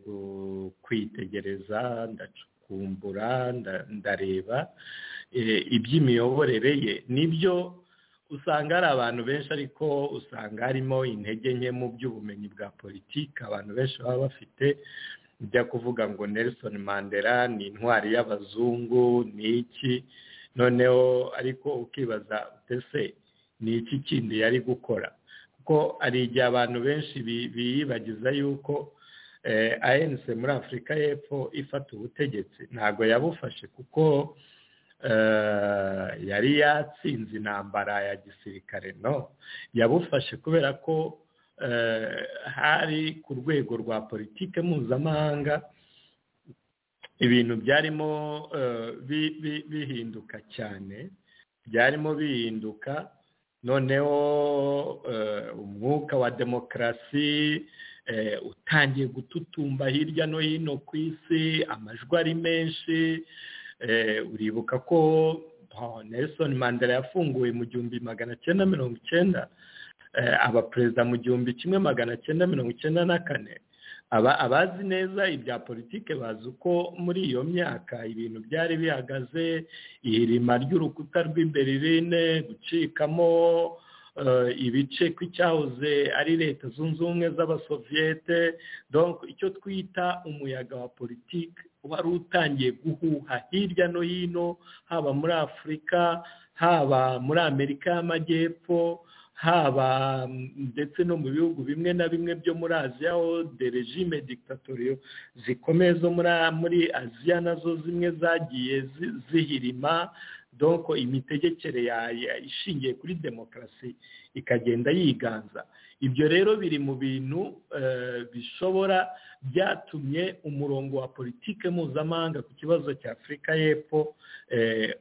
kwitegereza ndacukumbura ndareba iby'imiyoborere ye nibyo usanga hari abantu benshi ariko usanga harimo intege nke mu by'ubumenyi bwa politiki abantu benshi baba bafite bijya kuvuga ngo nelson mandela ni intwari y'abazungu ni iki noneho ariko ukibaza ese ni iki kindi yari gukora kuko hari igihe abantu benshi biyibagiza yuko anc muri afurika y'epfo ifata ubutegetsi ntabwo yabufashe kuko yari yatsinze intambara ya gisirikare no yabufashe kubera ko hari ku rwego rwa politiki mpuzamahanga ibintu byarimo bihinduka cyane byarimo bihinduka noneho umwuka wa demokarasi utangiye gututumba hirya no hino ku isi amajwi ari menshi uribuka ko nelson mandela yafunguwe mu gihumbi magana cyenda mirongo icyenda aba perezida mu gihumbi kimwe magana cyenda mirongo icyenda na kane abazi neza ibya politiki bazi uko muri iyo myaka ibintu byari bihagaze ihirima ry'urukuta rw'i berline gucikamo ibice kw'icyahoze ari leta zunze ubumwe z'abasoviyete icyo twita umuyaga wa politiki wari utangiye guhuha hirya no hino haba muri afurika haba muri amerika y'amajyepfo haba ndetse no mu bihugu bimwe na bimwe byo muri aziya aho derejime dictatoriyo zikomeye zo muri aziya nazo zimwe zagiye zihirima doko imitegekere ishingiye kuri demokarasi ikagenda yiganza ibyo rero biri mu bintu bishobora byatumye umurongo wa politiki mpuzamahanga ku kibazo cya afurika y'epfo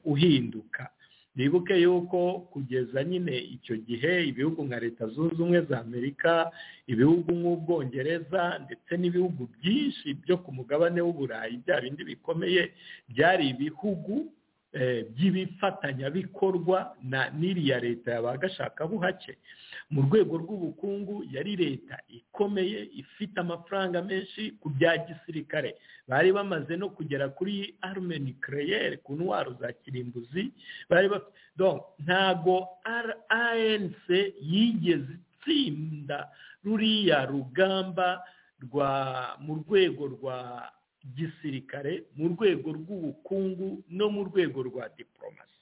uhinduka bibuke yuko kugeza nyine icyo gihe ibihugu nka leta zunze ubumwe za amerika ibihugu nk'ubwongereza ndetse n'ibihugu byinshi byo ku mugabane w'uburayi bya bindi bikomeye byari ibihugu by'ibifatanyabikorwa na n'iriya leta yabagashakabuhake mu rwego rw'ubukungu yari leta ikomeye ifite amafaranga menshi ku bya gisirikare bari bamaze no kugera kuri arme nucleaire ku ntwaro za kirimbuzi bari ntago anc yigeze itsinda ruriya rugamba rwa mu rwego rwa gisirikare mu rwego rw'ubukungu no mu rwego rwa diporomasi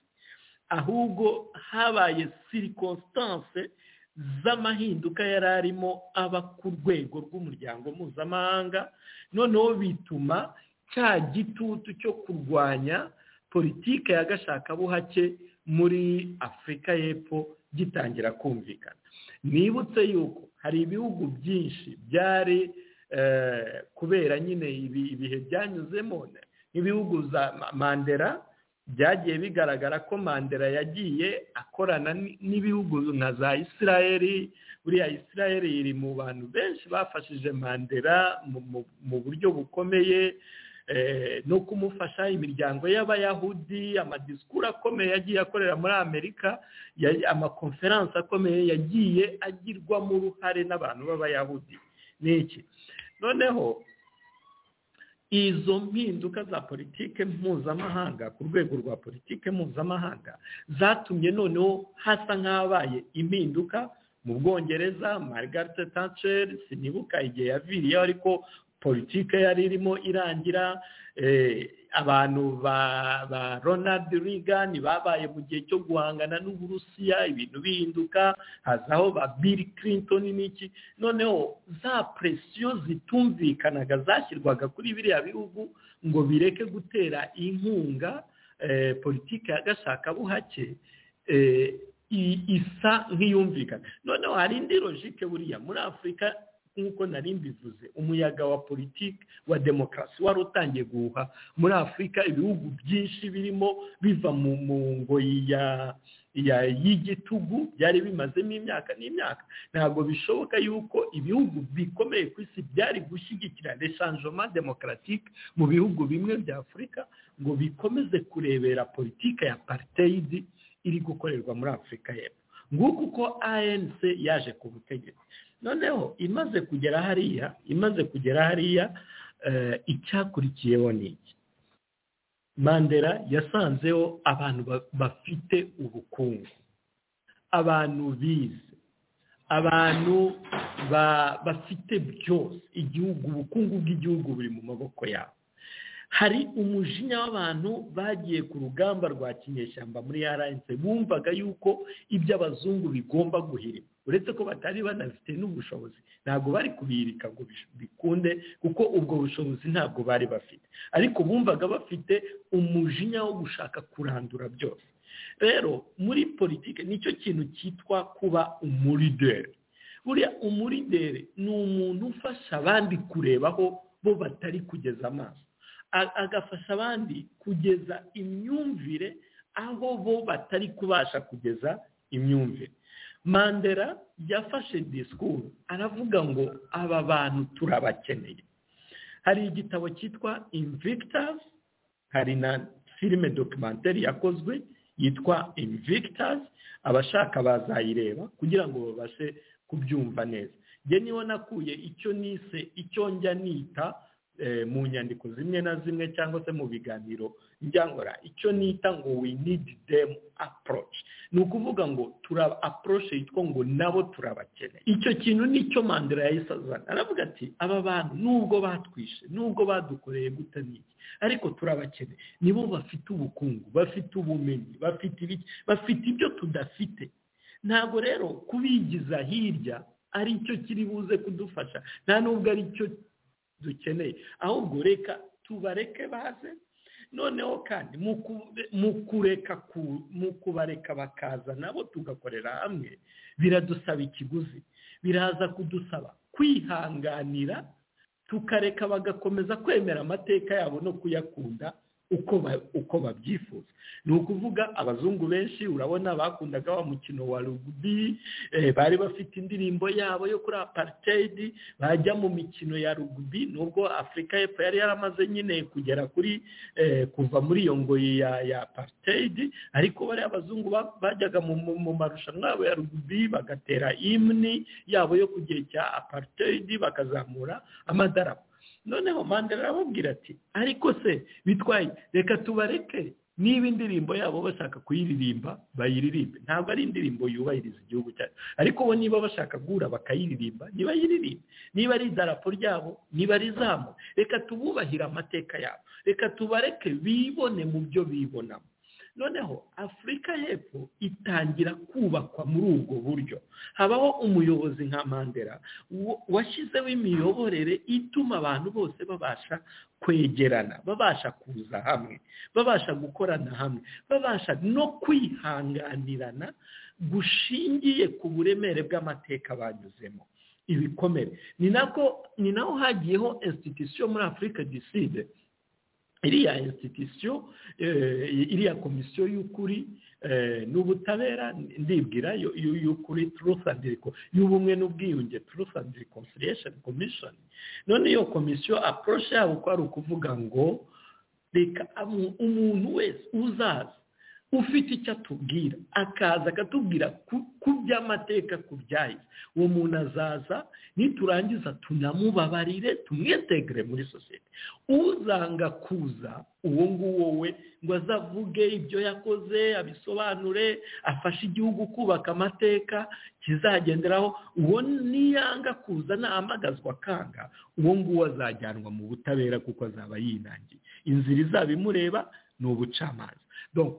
ahubwo habaye sirikonsitanse z'amahinduka yari arimo aba ku rwego rw'umuryango mpuzamahanga noneho bituma cya gitutu cyo kurwanya politike ya gashakabuhake muri afurika y'epfo gitangira kumvikana nibutse yuko hari ibihugu byinshi byari kubera nyine ibihe byanyuzemo nk'ibihugu za mandela byagiye bigaragara ko mandela yagiye akorana n'ibihugu nka za isirayeli buriya isirayeli iri mu bantu benshi bafashije mandela mu buryo bukomeye no kumufasha imiryango y'abayahudi amadisikuru akomeye yagiye akorera muri amerika amakonferanse akomeye yagiye agirwamo uruhare n'abantu b'abayahudi ni iki noneho izo mpinduka za politike mpuzamahanga ku rwego rwa politike mpuzamahanga zatumye noneho hasa nk'abaye impinduka mu bwongereza margaret thatcher sinibuka igihe yaviriyeho ariko politike yari irimo irangira abantu ba ronald reagan babaye mu gihe cyo guhangana n'uburusiya ibintu bihinduka hazaho ba bill clinton n'iki noneho za presiyo zitumvikanaga zashyirwaga kuri biriya bihugu ngo bireke gutera inkunga politiki ya gashakabuhake isa nk'iyumvikana noneho hari indi logike buriya muri afurika nk'uko nari mbivuze umuyaga wa politiki wa demokarasi wari utangiye guhuha muri afurika ibihugu byinshi birimo biva mu ngoyi ya y'igitugu byari bimazemo imyaka n'imyaka ntabwo bishoboka yuko ibihugu bikomeye ku isi byari gushyigikira reshanjoma demokaratike mu bihugu bimwe bya afurika ngo bikomeze kurebera politiki ya pariteyidi iri gukorerwa muri afurika y'epfo nguko uko anc yaje ku butegetsi noneho imaze kugera hariya imaze kugera hariya icyakurikiyeho ni iki mandela yasanzeho abantu bafite ubukungu abantu bize abantu bafite byose igihugu ubukungu bw'igihugu buri mu maboko yabo hari umujinya w'abantu bagiye ku rugamba rwa kinyeshyamba muri yaranse bumvaga yuko ibyo abazungu bigomba guhirima uretse ko batari banafite n'ubushobozi ntabwo bari kubirika ngo bikunde kuko ubwo bushobozi ntabwo bari bafite ariko bumvaga bafite umujinya wo gushaka kurandura byose rero muri politiki nicyo kintu cyitwa kuba umurideri buriya umurideri ni umuntu ufasha abandi kurebaho bo batari kugeza amaso agafasha abandi kugeza imyumvire aho bo batari kubasha kugeza imyumvire mandela yafashe disikuru aravuga ngo aba bantu turabakeneye hari igitabo cyitwa invictasi hari na filime documentary yakozwe yitwa invictasi abashaka bazayireba kugira ngo babashe kubyumva neza njye niho nakuye icyo nise icyo njya nita mu nyandiko zimwe na zimwe cyangwa se mu biganiro njyangora icyo nita ngo we need them approach ni ukuvuga ngo tura approach yitwa ngo nabo turabakeneye icyo kintu nicyo mandela yahise azana aravuga ati aba bantu nubwo batwishe nubwo badukoreye guta n'iki ariko turabakeneye nibo bafite ubukungu bafite ubumenyi bafite ibiki bafite ibyo tudafite ntabwo rero kubigiza hirya ari cyo kiri buze kudufasha nta nubwo ari cyo dukeneye ahubwo reka tubareke baze noneho kandi mu kureka mu kubareka bakaza nabo tugakorera hamwe biradusaba ikiguzi biraza kudusaba kwihanganira tukareka bagakomeza kwemera amateka yabo no kuyakunda uko babyifuza ni ukuvuga abazungu benshi urabona bakundaga wa mukino wa rugubi bari bafite indirimbo yabo yo kuri apariteyidi bajya mu mikino ya rugubi nubwo afurika y'epfo yari yaramaze nyine kugera kuri kuva muri iyo ngoyi ya apariteyidi ariko bariya abazungu bajyaga mu marushanwa yabo ya rugubi bagatera imini yabo yo ku gihe cya apariteyidi bakazamura amadarapo noneho mandela arababwira ati ariko se bitwaye reka tubareke niba indirimbo yabo bashaka kuyiririmba bayiririmbe ntabwo ari indirimbo yubahiriza igihugu cyacu ariko bo niba bashaka guhura bakayiririmba nibayiririmbe niba ari idarapo ryabo niba ari izamu reka tububahire amateka yabo reka tubareke bibone mu byo bibonamo noneho afurika y'epfo itangira kubakwa muri ubwo buryo habaho umuyobozi nka mandela washyizeho imiyoborere ituma abantu bose babasha kwegerana babasha kuza hamwe babasha gukorana hamwe babasha no kwihanganirana gushingiye ku buremere bw'amateka banyuzemo ibikomere ni nako ni naho hagiyeho institusiyo muri afurika diside iriya institusiyo iriya komisiyo y'ukuri n'ubutabera ndibwira y'ukuri truth and y'ubumwe n'ubwiyunge truth and reconciliation commission none iyo komisiyo approach yabo ko ari ukuvuga ngo reka umuntu wese uzaza ufite icyo atubwira akaza akatubwira ku by'amateka ku byahise uwo muntu azaza niturangiza tunamubabarire tumwitegere muri sosiyete uzanga kuza uwo nguwo we ngo azavuge ibyo yakoze abisobanure afashe igihugu kubaka amateka kizagenderaho uwo niyanga kuza ntahamagazwa akanga uwo nguwo azajyanwa mu butabera kuko azaba yinangiye inzira izaba imureba ni ubucamanza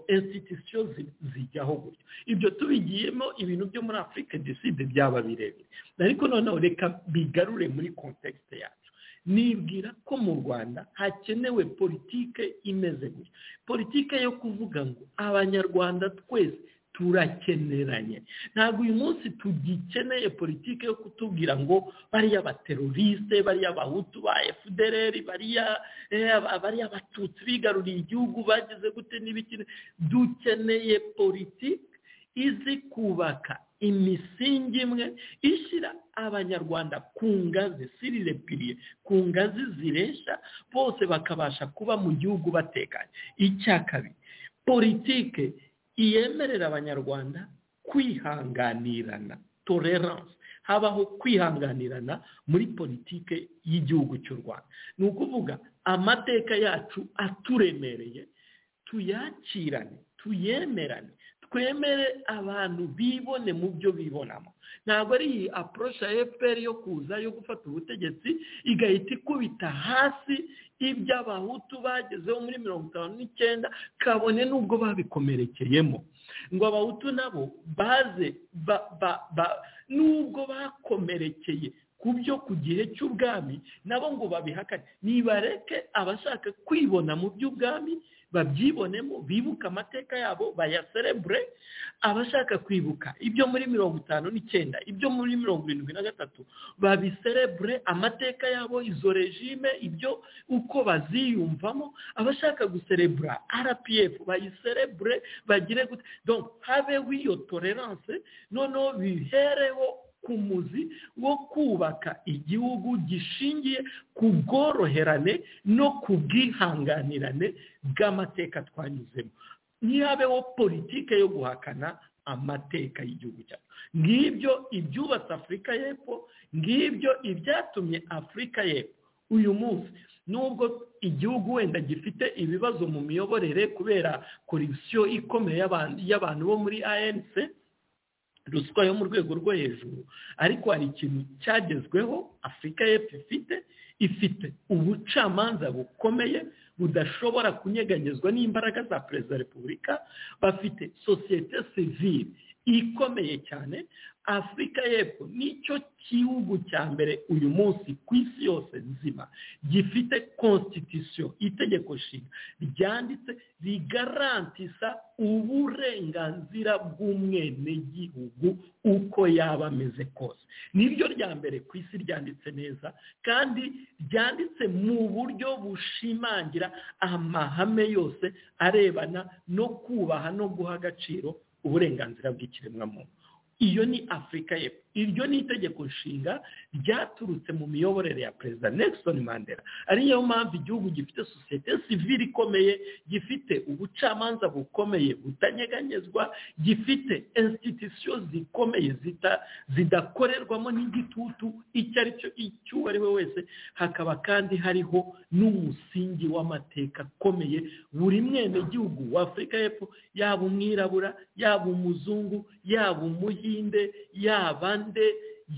institusiyo zijyaho gutyo ibyo tubigiyemo ibintu byo muri afurika diside byaba birebire ariko noneho reka bigarure muri kontekisite yacu nibwira ko mu rwanda hakenewe politike imeze gutya politike yo kuvuga ngo abanyarwanda twese turakeneranye ntabwo uyu munsi tugikeneye politiki yo kutubwira ngo bariya bateroriste bariya bahutu ba efudereri bariya bariya batutsi bigaruriye igihugu bagize gute n'ibiki dukeneye politiki izi kubaka imisingi imwe ishyira abanyarwanda ku ngazi sirirepiriye ku ngazi ziresha bose bakabasha kuba mu gihugu batekanye icya kabiri politike yemerera abanyarwanda kwihanganirana tolerance habaho kwihanganirana muri politike y'igihugu cy'u rwanda ni ukuvuga amateka yacu aturemereye tuyakirane tuyemerane twemere abantu bibone mu byo bibonamo ntabwo ari iyi aporoshi ya efuperi yo kuza yo gufata ubutegetsi igahita ikubita hasi ibyo abahutu bagezeho muri mirongo itanu n'icyenda kabone n'ubwo babikomerekeyemo ngo abahutu nabo baze n'ubwo bakomerekeye ku byo ku gihe cy'ubwami nabo ngo babihakane nibareke abashaka kwibona mu by'ubwami babyibonemo bibuka amateka yabo bayaserebure abashaka kwibuka ibyo muri mirongo itanu n'icyenda ibyo muri mirongo irindwi na gatatu babiserebure amateka yabo izo regime ibyo uko baziyumvamo abashaka guserebura rpf bayiserebure bagire gute donc habeho iyo tolerance noneho bihereho ku muzi wo kubaka igihugu gishingiye ku bworoherane no ku bwihanganirane bw'amateka twanyuzemo ntihabeho politike yo guhakana amateka y'igihugu cyacu ngibyo ibyubatse afurika y'epfo ngibyo ibyatumye afurika y'epfo uyu munsi nubwo igihugu wenda gifite ibibazo mu miyoborere kubera korisiyo ikomeye y'abantu bo muri anc ruswa yo mu rwego rwo hejuru ariko hari ikintu cyagezweho afurika y'epfo ifite ifite ubucamanza bukomeye budashobora kunyeganyezwa n'imbaraga za perezida wa repubulika bafite sosiyete sivire ikomeye cyane afurika y'epfo nicyo gihugu cya mbere uyu munsi ku isi yose nzima gifite constitution itegeko nshinga ryanditse rigarantisa uburenganzira bw'umwenegihugu uko yaba ameze kose niryo rya mbere ku isi ryanditse neza kandi ryanditse mu buryo bushimangira amahame yose arebana no kubaha no guha agaciro uburenganzira bw'ikiremwamuntu iyo ni afurika y'epfo iryo ni itegeko nshinga ryaturutse mu miyoborere ya perezida Nelson mandela ariyo mpamvu igihugu gifite sosiyete sivire ikomeye gifite ubucamanza bukomeye butanyeganyezwa gifite institusiyo zikomeye zidakorerwamo n'igitutu icyo ari cyo icyo uwo ari we wese hakaba kandi hariho n'umusingi w'amateka akomeye buri mwenegihugu wa afurika y'epfo yaba umwirabura yaba umuzungu yaba umuhinde yaba nde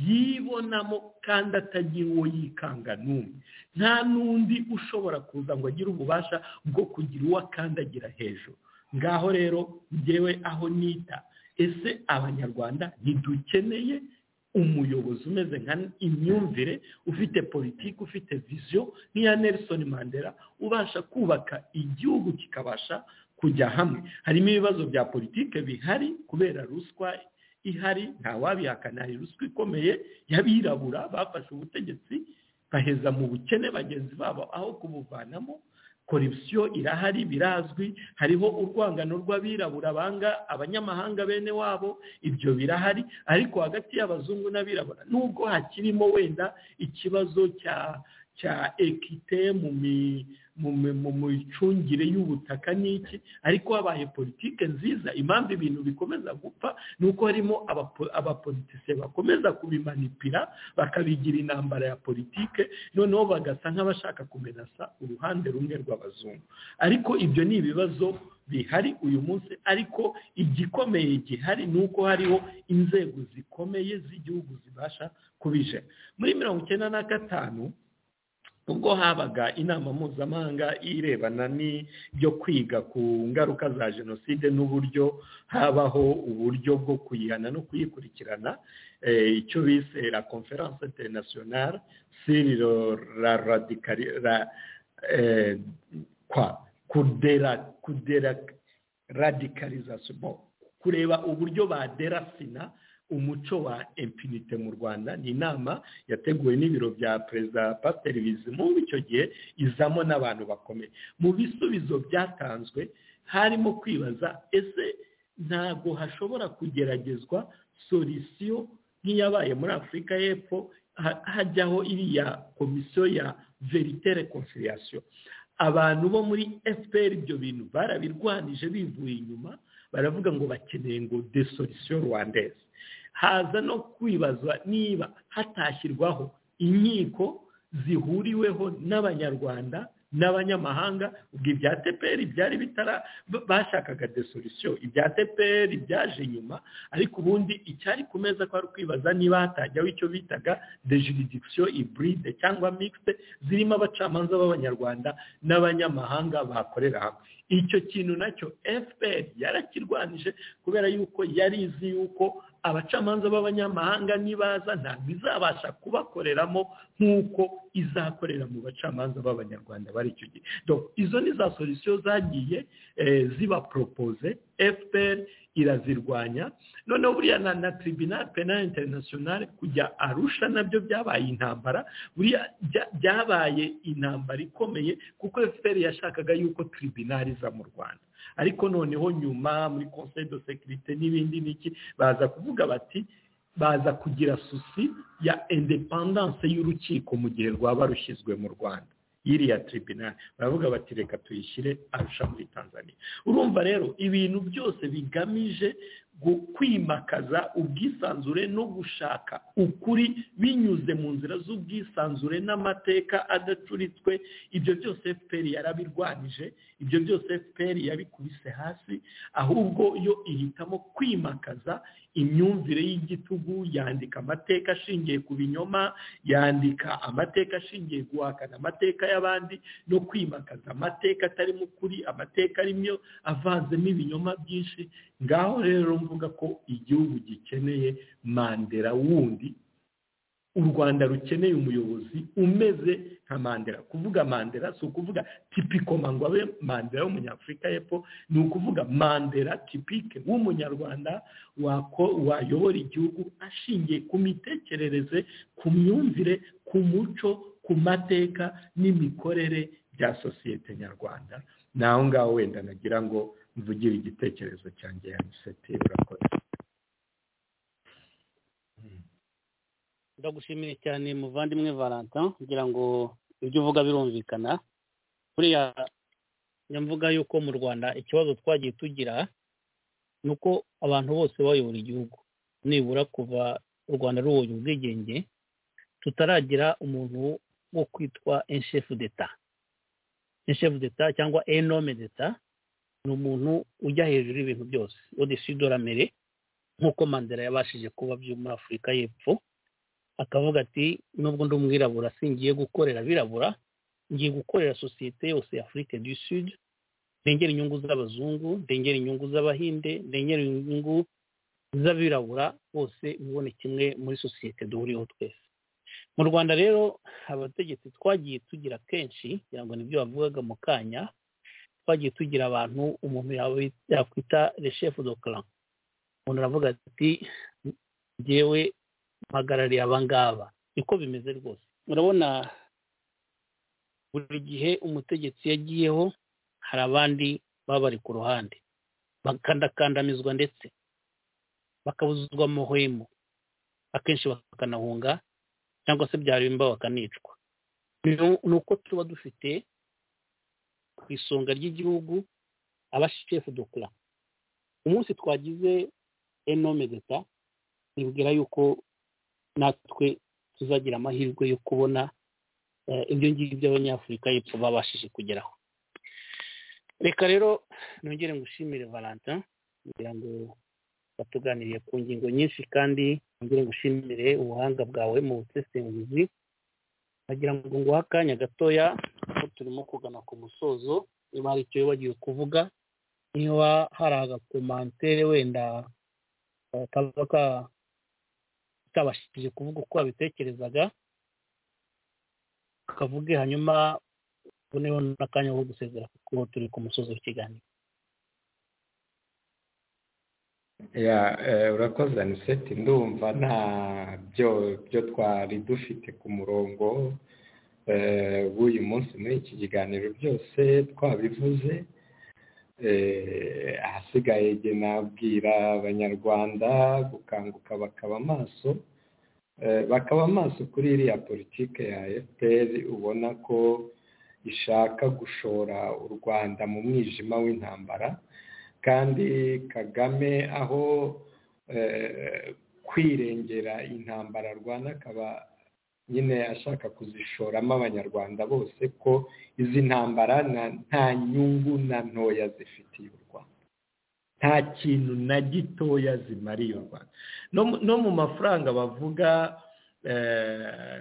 yibonamo kandi atagira uwo yikanga n'umwe nta n'undi ushobora kuza ngo agire ububasha bwo kugira uwo akandagira hejuru ngaho rero ngewe aho nita ese abanyarwanda ntidukeneye umuyobozi umeze nka imyumvire ufite politiki ufite viziyo nk'iya Nelson mandela ubasha kubaka igihugu kikabasha kujya hamwe harimo ibibazo bya politiki bihari kubera ruswa ihari ntawabihakana hari ruswa ikomeye y'abirabura bafashe ubutegetsi baheza mu bukene bagenzi babo aho kubuvanamo korupsiyo irahari birazwi hariho urwangano rw'abirabura banga abanyamahanga bene wabo ibyo birahari ariko hagati y'abazungu n'abirabura nubwo hakirimo wenda ikibazo cya cya ekite mu mi mu micungire y'ubutaka n'iki ariko habaye politike nziza impamvu ibintu bikomeza gupfa ni uko harimo abapolitisiye bakomeza kubimanipira bakabigira intambara ya politike noneho bagasa nk'abashaka kumenasa uruhande rumwe rw'abazungu ariko ibyo ni ibibazo bihari uyu munsi ariko igikomeye gihari ni uko hariho inzego zikomeye z'igihugu zibasha kubije muri mirongo icyenda na gatanu ubwo habaga inama mpuzamahanga irebana n'ibyo kwiga ku ngaruka za jenoside n'uburyo habaho uburyo bwo kuyihana no kuyikurikirana icyo bise la conference internationale siri la radicali la kwa kudera kudera radicalisation kureba uburyo badera sina umuco wa empinite mu rwanda ni inama yateguwe n'ibiro bya perezida pasiteri bizimungu icyo gihe izamo n'abantu bakomeye mu bisubizo byatanzwe harimo kwibaza ese ntabwo hashobora kugeragezwa solisiyo nk'iyabaye muri afurika y'epfo hajyaho iriya komisiyo ya veritere konsiriyasiyo abantu bo muri fpr ibyo bintu barabirwanije bivuye inyuma baravuga ngo bakeneye ngo desolisiyo rwandeze haza no kwibazwa niba hatashyirwaho inkiko zihuriweho n'abanyarwanda n'abanyamahanga ubwo ibya teperi byari bitara bashakaga desolisiyo ibya teperi byaje inyuma ariko ubundi icyari ku meza kwari kwibaza niba hatajyaho icyo bitaga dejuridikisiyo iburide cyangwa mikisite zirimo abacamanza b'abanyarwanda n'abanyamahanga bakorera hamwe icyo kintu nacyo fpr yarakirwanije kubera yuko yari izi yuko abacamanza b'abanyamahanga nibaza ntabwo izabasha kubakoreramo nk'uko izakorera mu bacamanza b'abanyarwanda bari icyo gihe izo ni za solisiyo zagiye ziba poropoze fpr irazirwanya noneho buriya na na tribunal penal international kujya arusha nabyo byabaye intambara buriya byabaye intambara ikomeye kuko fpr yashakaga yuko tribunal iza mu rwanda ariko noneho nyuma muri conseil de securite n'ibindi n'iki baza kuvuga bati baza kugira susi ya independence y'urukiko mu gihe rwaba rushyizwe mu rwanda y'iriya tribunal baravuga bati reka tuyishyire arusha muri tanzania urumva rero ibintu byose bigamije kwimakaza ubwisanzure no gushaka ukuri binyuze mu nzira z'ubwisanzure n'amateka adacuritswe ibyo byose fpr yarabirwanije ibyo byose fpr yabikubise hasi ahubwo yo ihitamo kwimakaza imyumvire y'igitugu yandika amateka ashingiye ku binyoma yandika amateka ashingiye guhakana amateka y'abandi no kwimakaza amateka atarimo ukuri amateka arimo avanzemo ibinyoma byinshi ngaho rero mvuga ko igihugu gikeneye mandera wundi u rwanda rukeneye umuyobozi umeze nka mandera kuvuga mandera si ukuvuga tipikoma ngo abe mandera w'umunyafurika y'epfo ni ukuvuga mandera tipike w'umunyarwanda wayobora igihugu ashingiye ku mitekerereze ku myumvire ku muco ku mateka n'imikorere bya sosiyete nyarwanda ni aho ngaho wenda nagira ngo mvugire igitekerezo cyanjye ya gisete urakoze ndagushimiye cyane muvandimwe valentin kugira ngo ibyo uvuga birumvikana buriya nyamvuga yuko mu rwanda ikibazo twagiye tugira ni uko abantu bose bayobora igihugu nibura kuva u rwanda ruhoye ubwigenge tutaragira umuntu wo kwitwa enshefu deta enshefu deta cyangwa enome deta ni umuntu ujya hejuru y'ibintu byose odeshido mere nk'uko mandela yabashije kuba byo muri afurika y'epfo akavuga ati nubwo ndi umwirabura singiye gukorera abirabura ngiye gukorera sosiyete yose ya afurika du sud ndengera inyungu z'abazungu ndengera inyungu z'abahinde ndengera inyungu z'abirabura bose mubone kimwe muri sosiyete duhuriyeho twese mu rwanda rero abategetsi twagiye tugira kenshi kugira ngo nibyo bavugaga mu kanya twagiye tugira abantu umuntu yakwita reshefu do kara umuntu aravuga ati ngewe mpagarariye abangaba niko bimeze rwose urabona buri gihe umutegetsi yagiyeho hari abandi baba bari ku ruhande bakandakandamizwa ndetse bakabuzuzwa amahwemo akenshi bakanahunga cyangwa se byaremba bakanicwa ni uko tuba dufite ku isonga ry'igihugu abashefu dokura umunsi twagize enome deta nibwira yuko natwe tuzagira amahirwe yo kubona ibyo ngibyo by'abanyafurika y'epfo babashije kugeraho reka rero nongere ngushimire valentin kugira ngo batuganiriye ku ngingo nyinshi kandi nongere ngushimire ubuhanga bwawe mu busesenguzi wagira ngo nguhe akanya gatoya kuko turimo kugana ku musozo niba hari icyo wibagiwe kuvuga niba hari agakomantere wenda kaba katabashije kuvuga uko wabitekerezaga kavuge hanyuma uboneho n'akanya ko gusezera kuko turi ku musozo w'ikiganiro ya eh, urakoze aniseti ndumva nta byo byo twari dufite ku murongo eh, w'uyu munsi muri iki kiganiro byose twabivuze eh, ahasigaye jye nabwira abanyarwanda gukanguka bakaba amaso eh, bakaba amaso kuri iriya politike ya fpr ubona ko ishaka gushora u rwanda mu mwijima w'intambara kandi kagame aho kwirengera intambara rwanda akaba nyine ashaka kuzishoramo abanyarwanda bose ko izi ntambara nta nyungu na ntoya zifitiye u rwanda nta kintu na gitoya zimariye u rwanda no mu mafaranga bavuga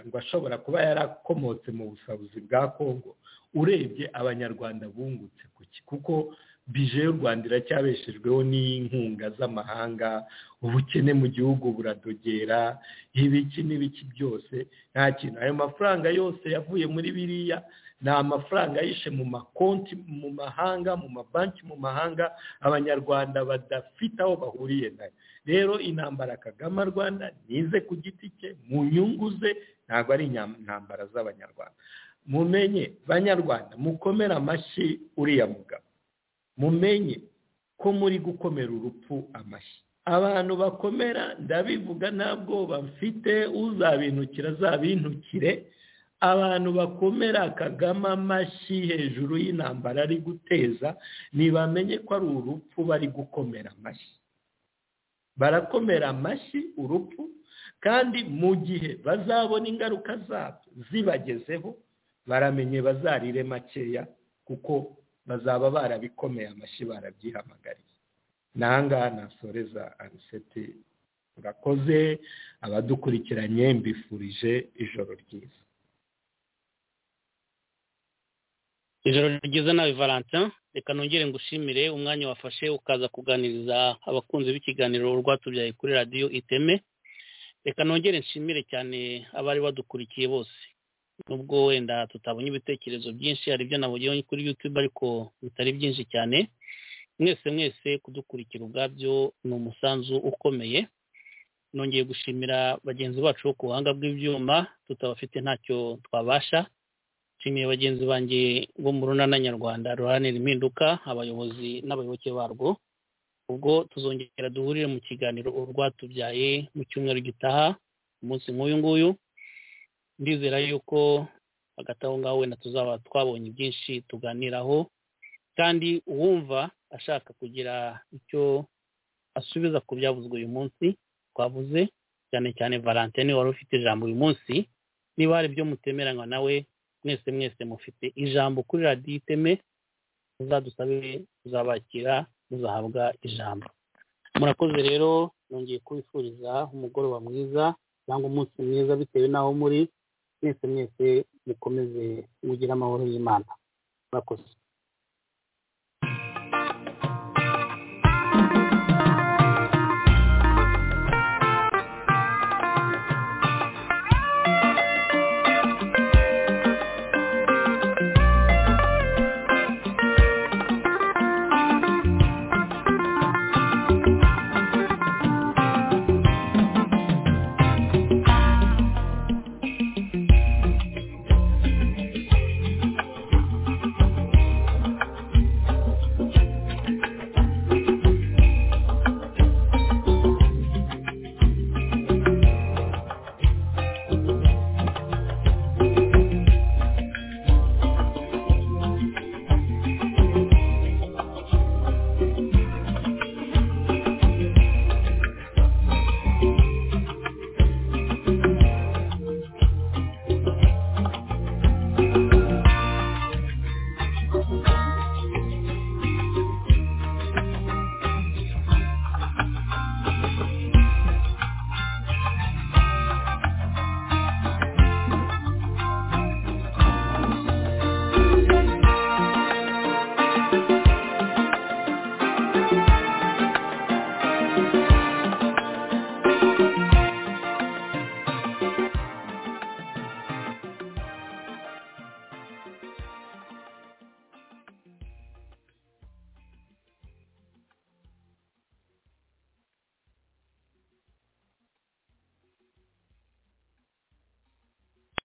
ngo ashobora kuba yarakomotse mu busabuzi bwa kongo urebye abanyarwanda bungutse kuko bije y'u rwanda iracyabeshejweho n'inkunga z'amahanga ubukene mu gihugu buradogera ibiki n'ibiki byose nta kintu ayo mafaranga yose yavuye muri biriya ni amafaranga yishe mu makonti mu mahanga mu mabanki mu mahanga abanyarwanda badafite aho bahuriye nayo rero intambara kagame rwanda nize ku giti cye mu nyungu ze ntabwo ari intambara z'abanyarwanda mumenye banyarwanda mukomere amashyi uriya mugabo mumenye ko muri gukomera urupfu amashyi abantu bakomera ndabivuga nta bwoba mfite uzabinukira azabintukire abantu bakomera kagame amashyi hejuru y'intambara ari guteza ntibamenye ko ari urupfu bari gukomera amashyi barakomera amashyi urupfu kandi mu gihe bazabona ingaruka zabyo zibagezeho baramenye bazarire makeya kuko bazaba barabikomeye amashyi barabyihamagariye nangaha nasoreza aniseti urakoze abadukurikiranye mbifurije ijoro ryiza ijoro ryiza nawe valentin reka nongere ngushimire umwanya wafashe ukaza kuganiriza abakunzi b'ikiganiro rwatubyaye kuri radiyo iteme reka nongere nshimire cyane abari badukurikiye bose nubwo wenda tutabonye ibitekerezo byinshi hari ibyo nabonye kuri yutube ariko bitari byinshi cyane mwese mwese kudukurikira ubwabyo ni umusanzu ukomeye nongeye gushimira bagenzi bacu bo ku buhanga bw'ibyuma tutabafite ntacyo twabasha nshimiye bagenzi banjye bo mu runana nyarwanda ruharanira impinduka abayobozi n'abayoboke barwo ubwo tuzongera duhurire mu kiganiro urwatubyaye mu cyumweru gitaha umunsi nk'uyu nguyu ndizera yuko hagati aho ngaho wenda tuzaba twabonye byinshi tuganiraho kandi uwumva ashaka kugira icyo asubiza ku byavuzwe uyu munsi twavuze cyane cyane valentine wari ufite ijambo uyu munsi niba hari ibyo mutemeranywa nawe mwese mwese mufite ijambo kuri radiyo iteme muzadusabe tuzabakira muzahabwa ijambo murakoze rero nongeye kubifuriza umugoroba mwiza cyangwa umunsi mwiza bitewe n'aho muri mwese mwese mukomeze mugire amahoro y'imana murakoze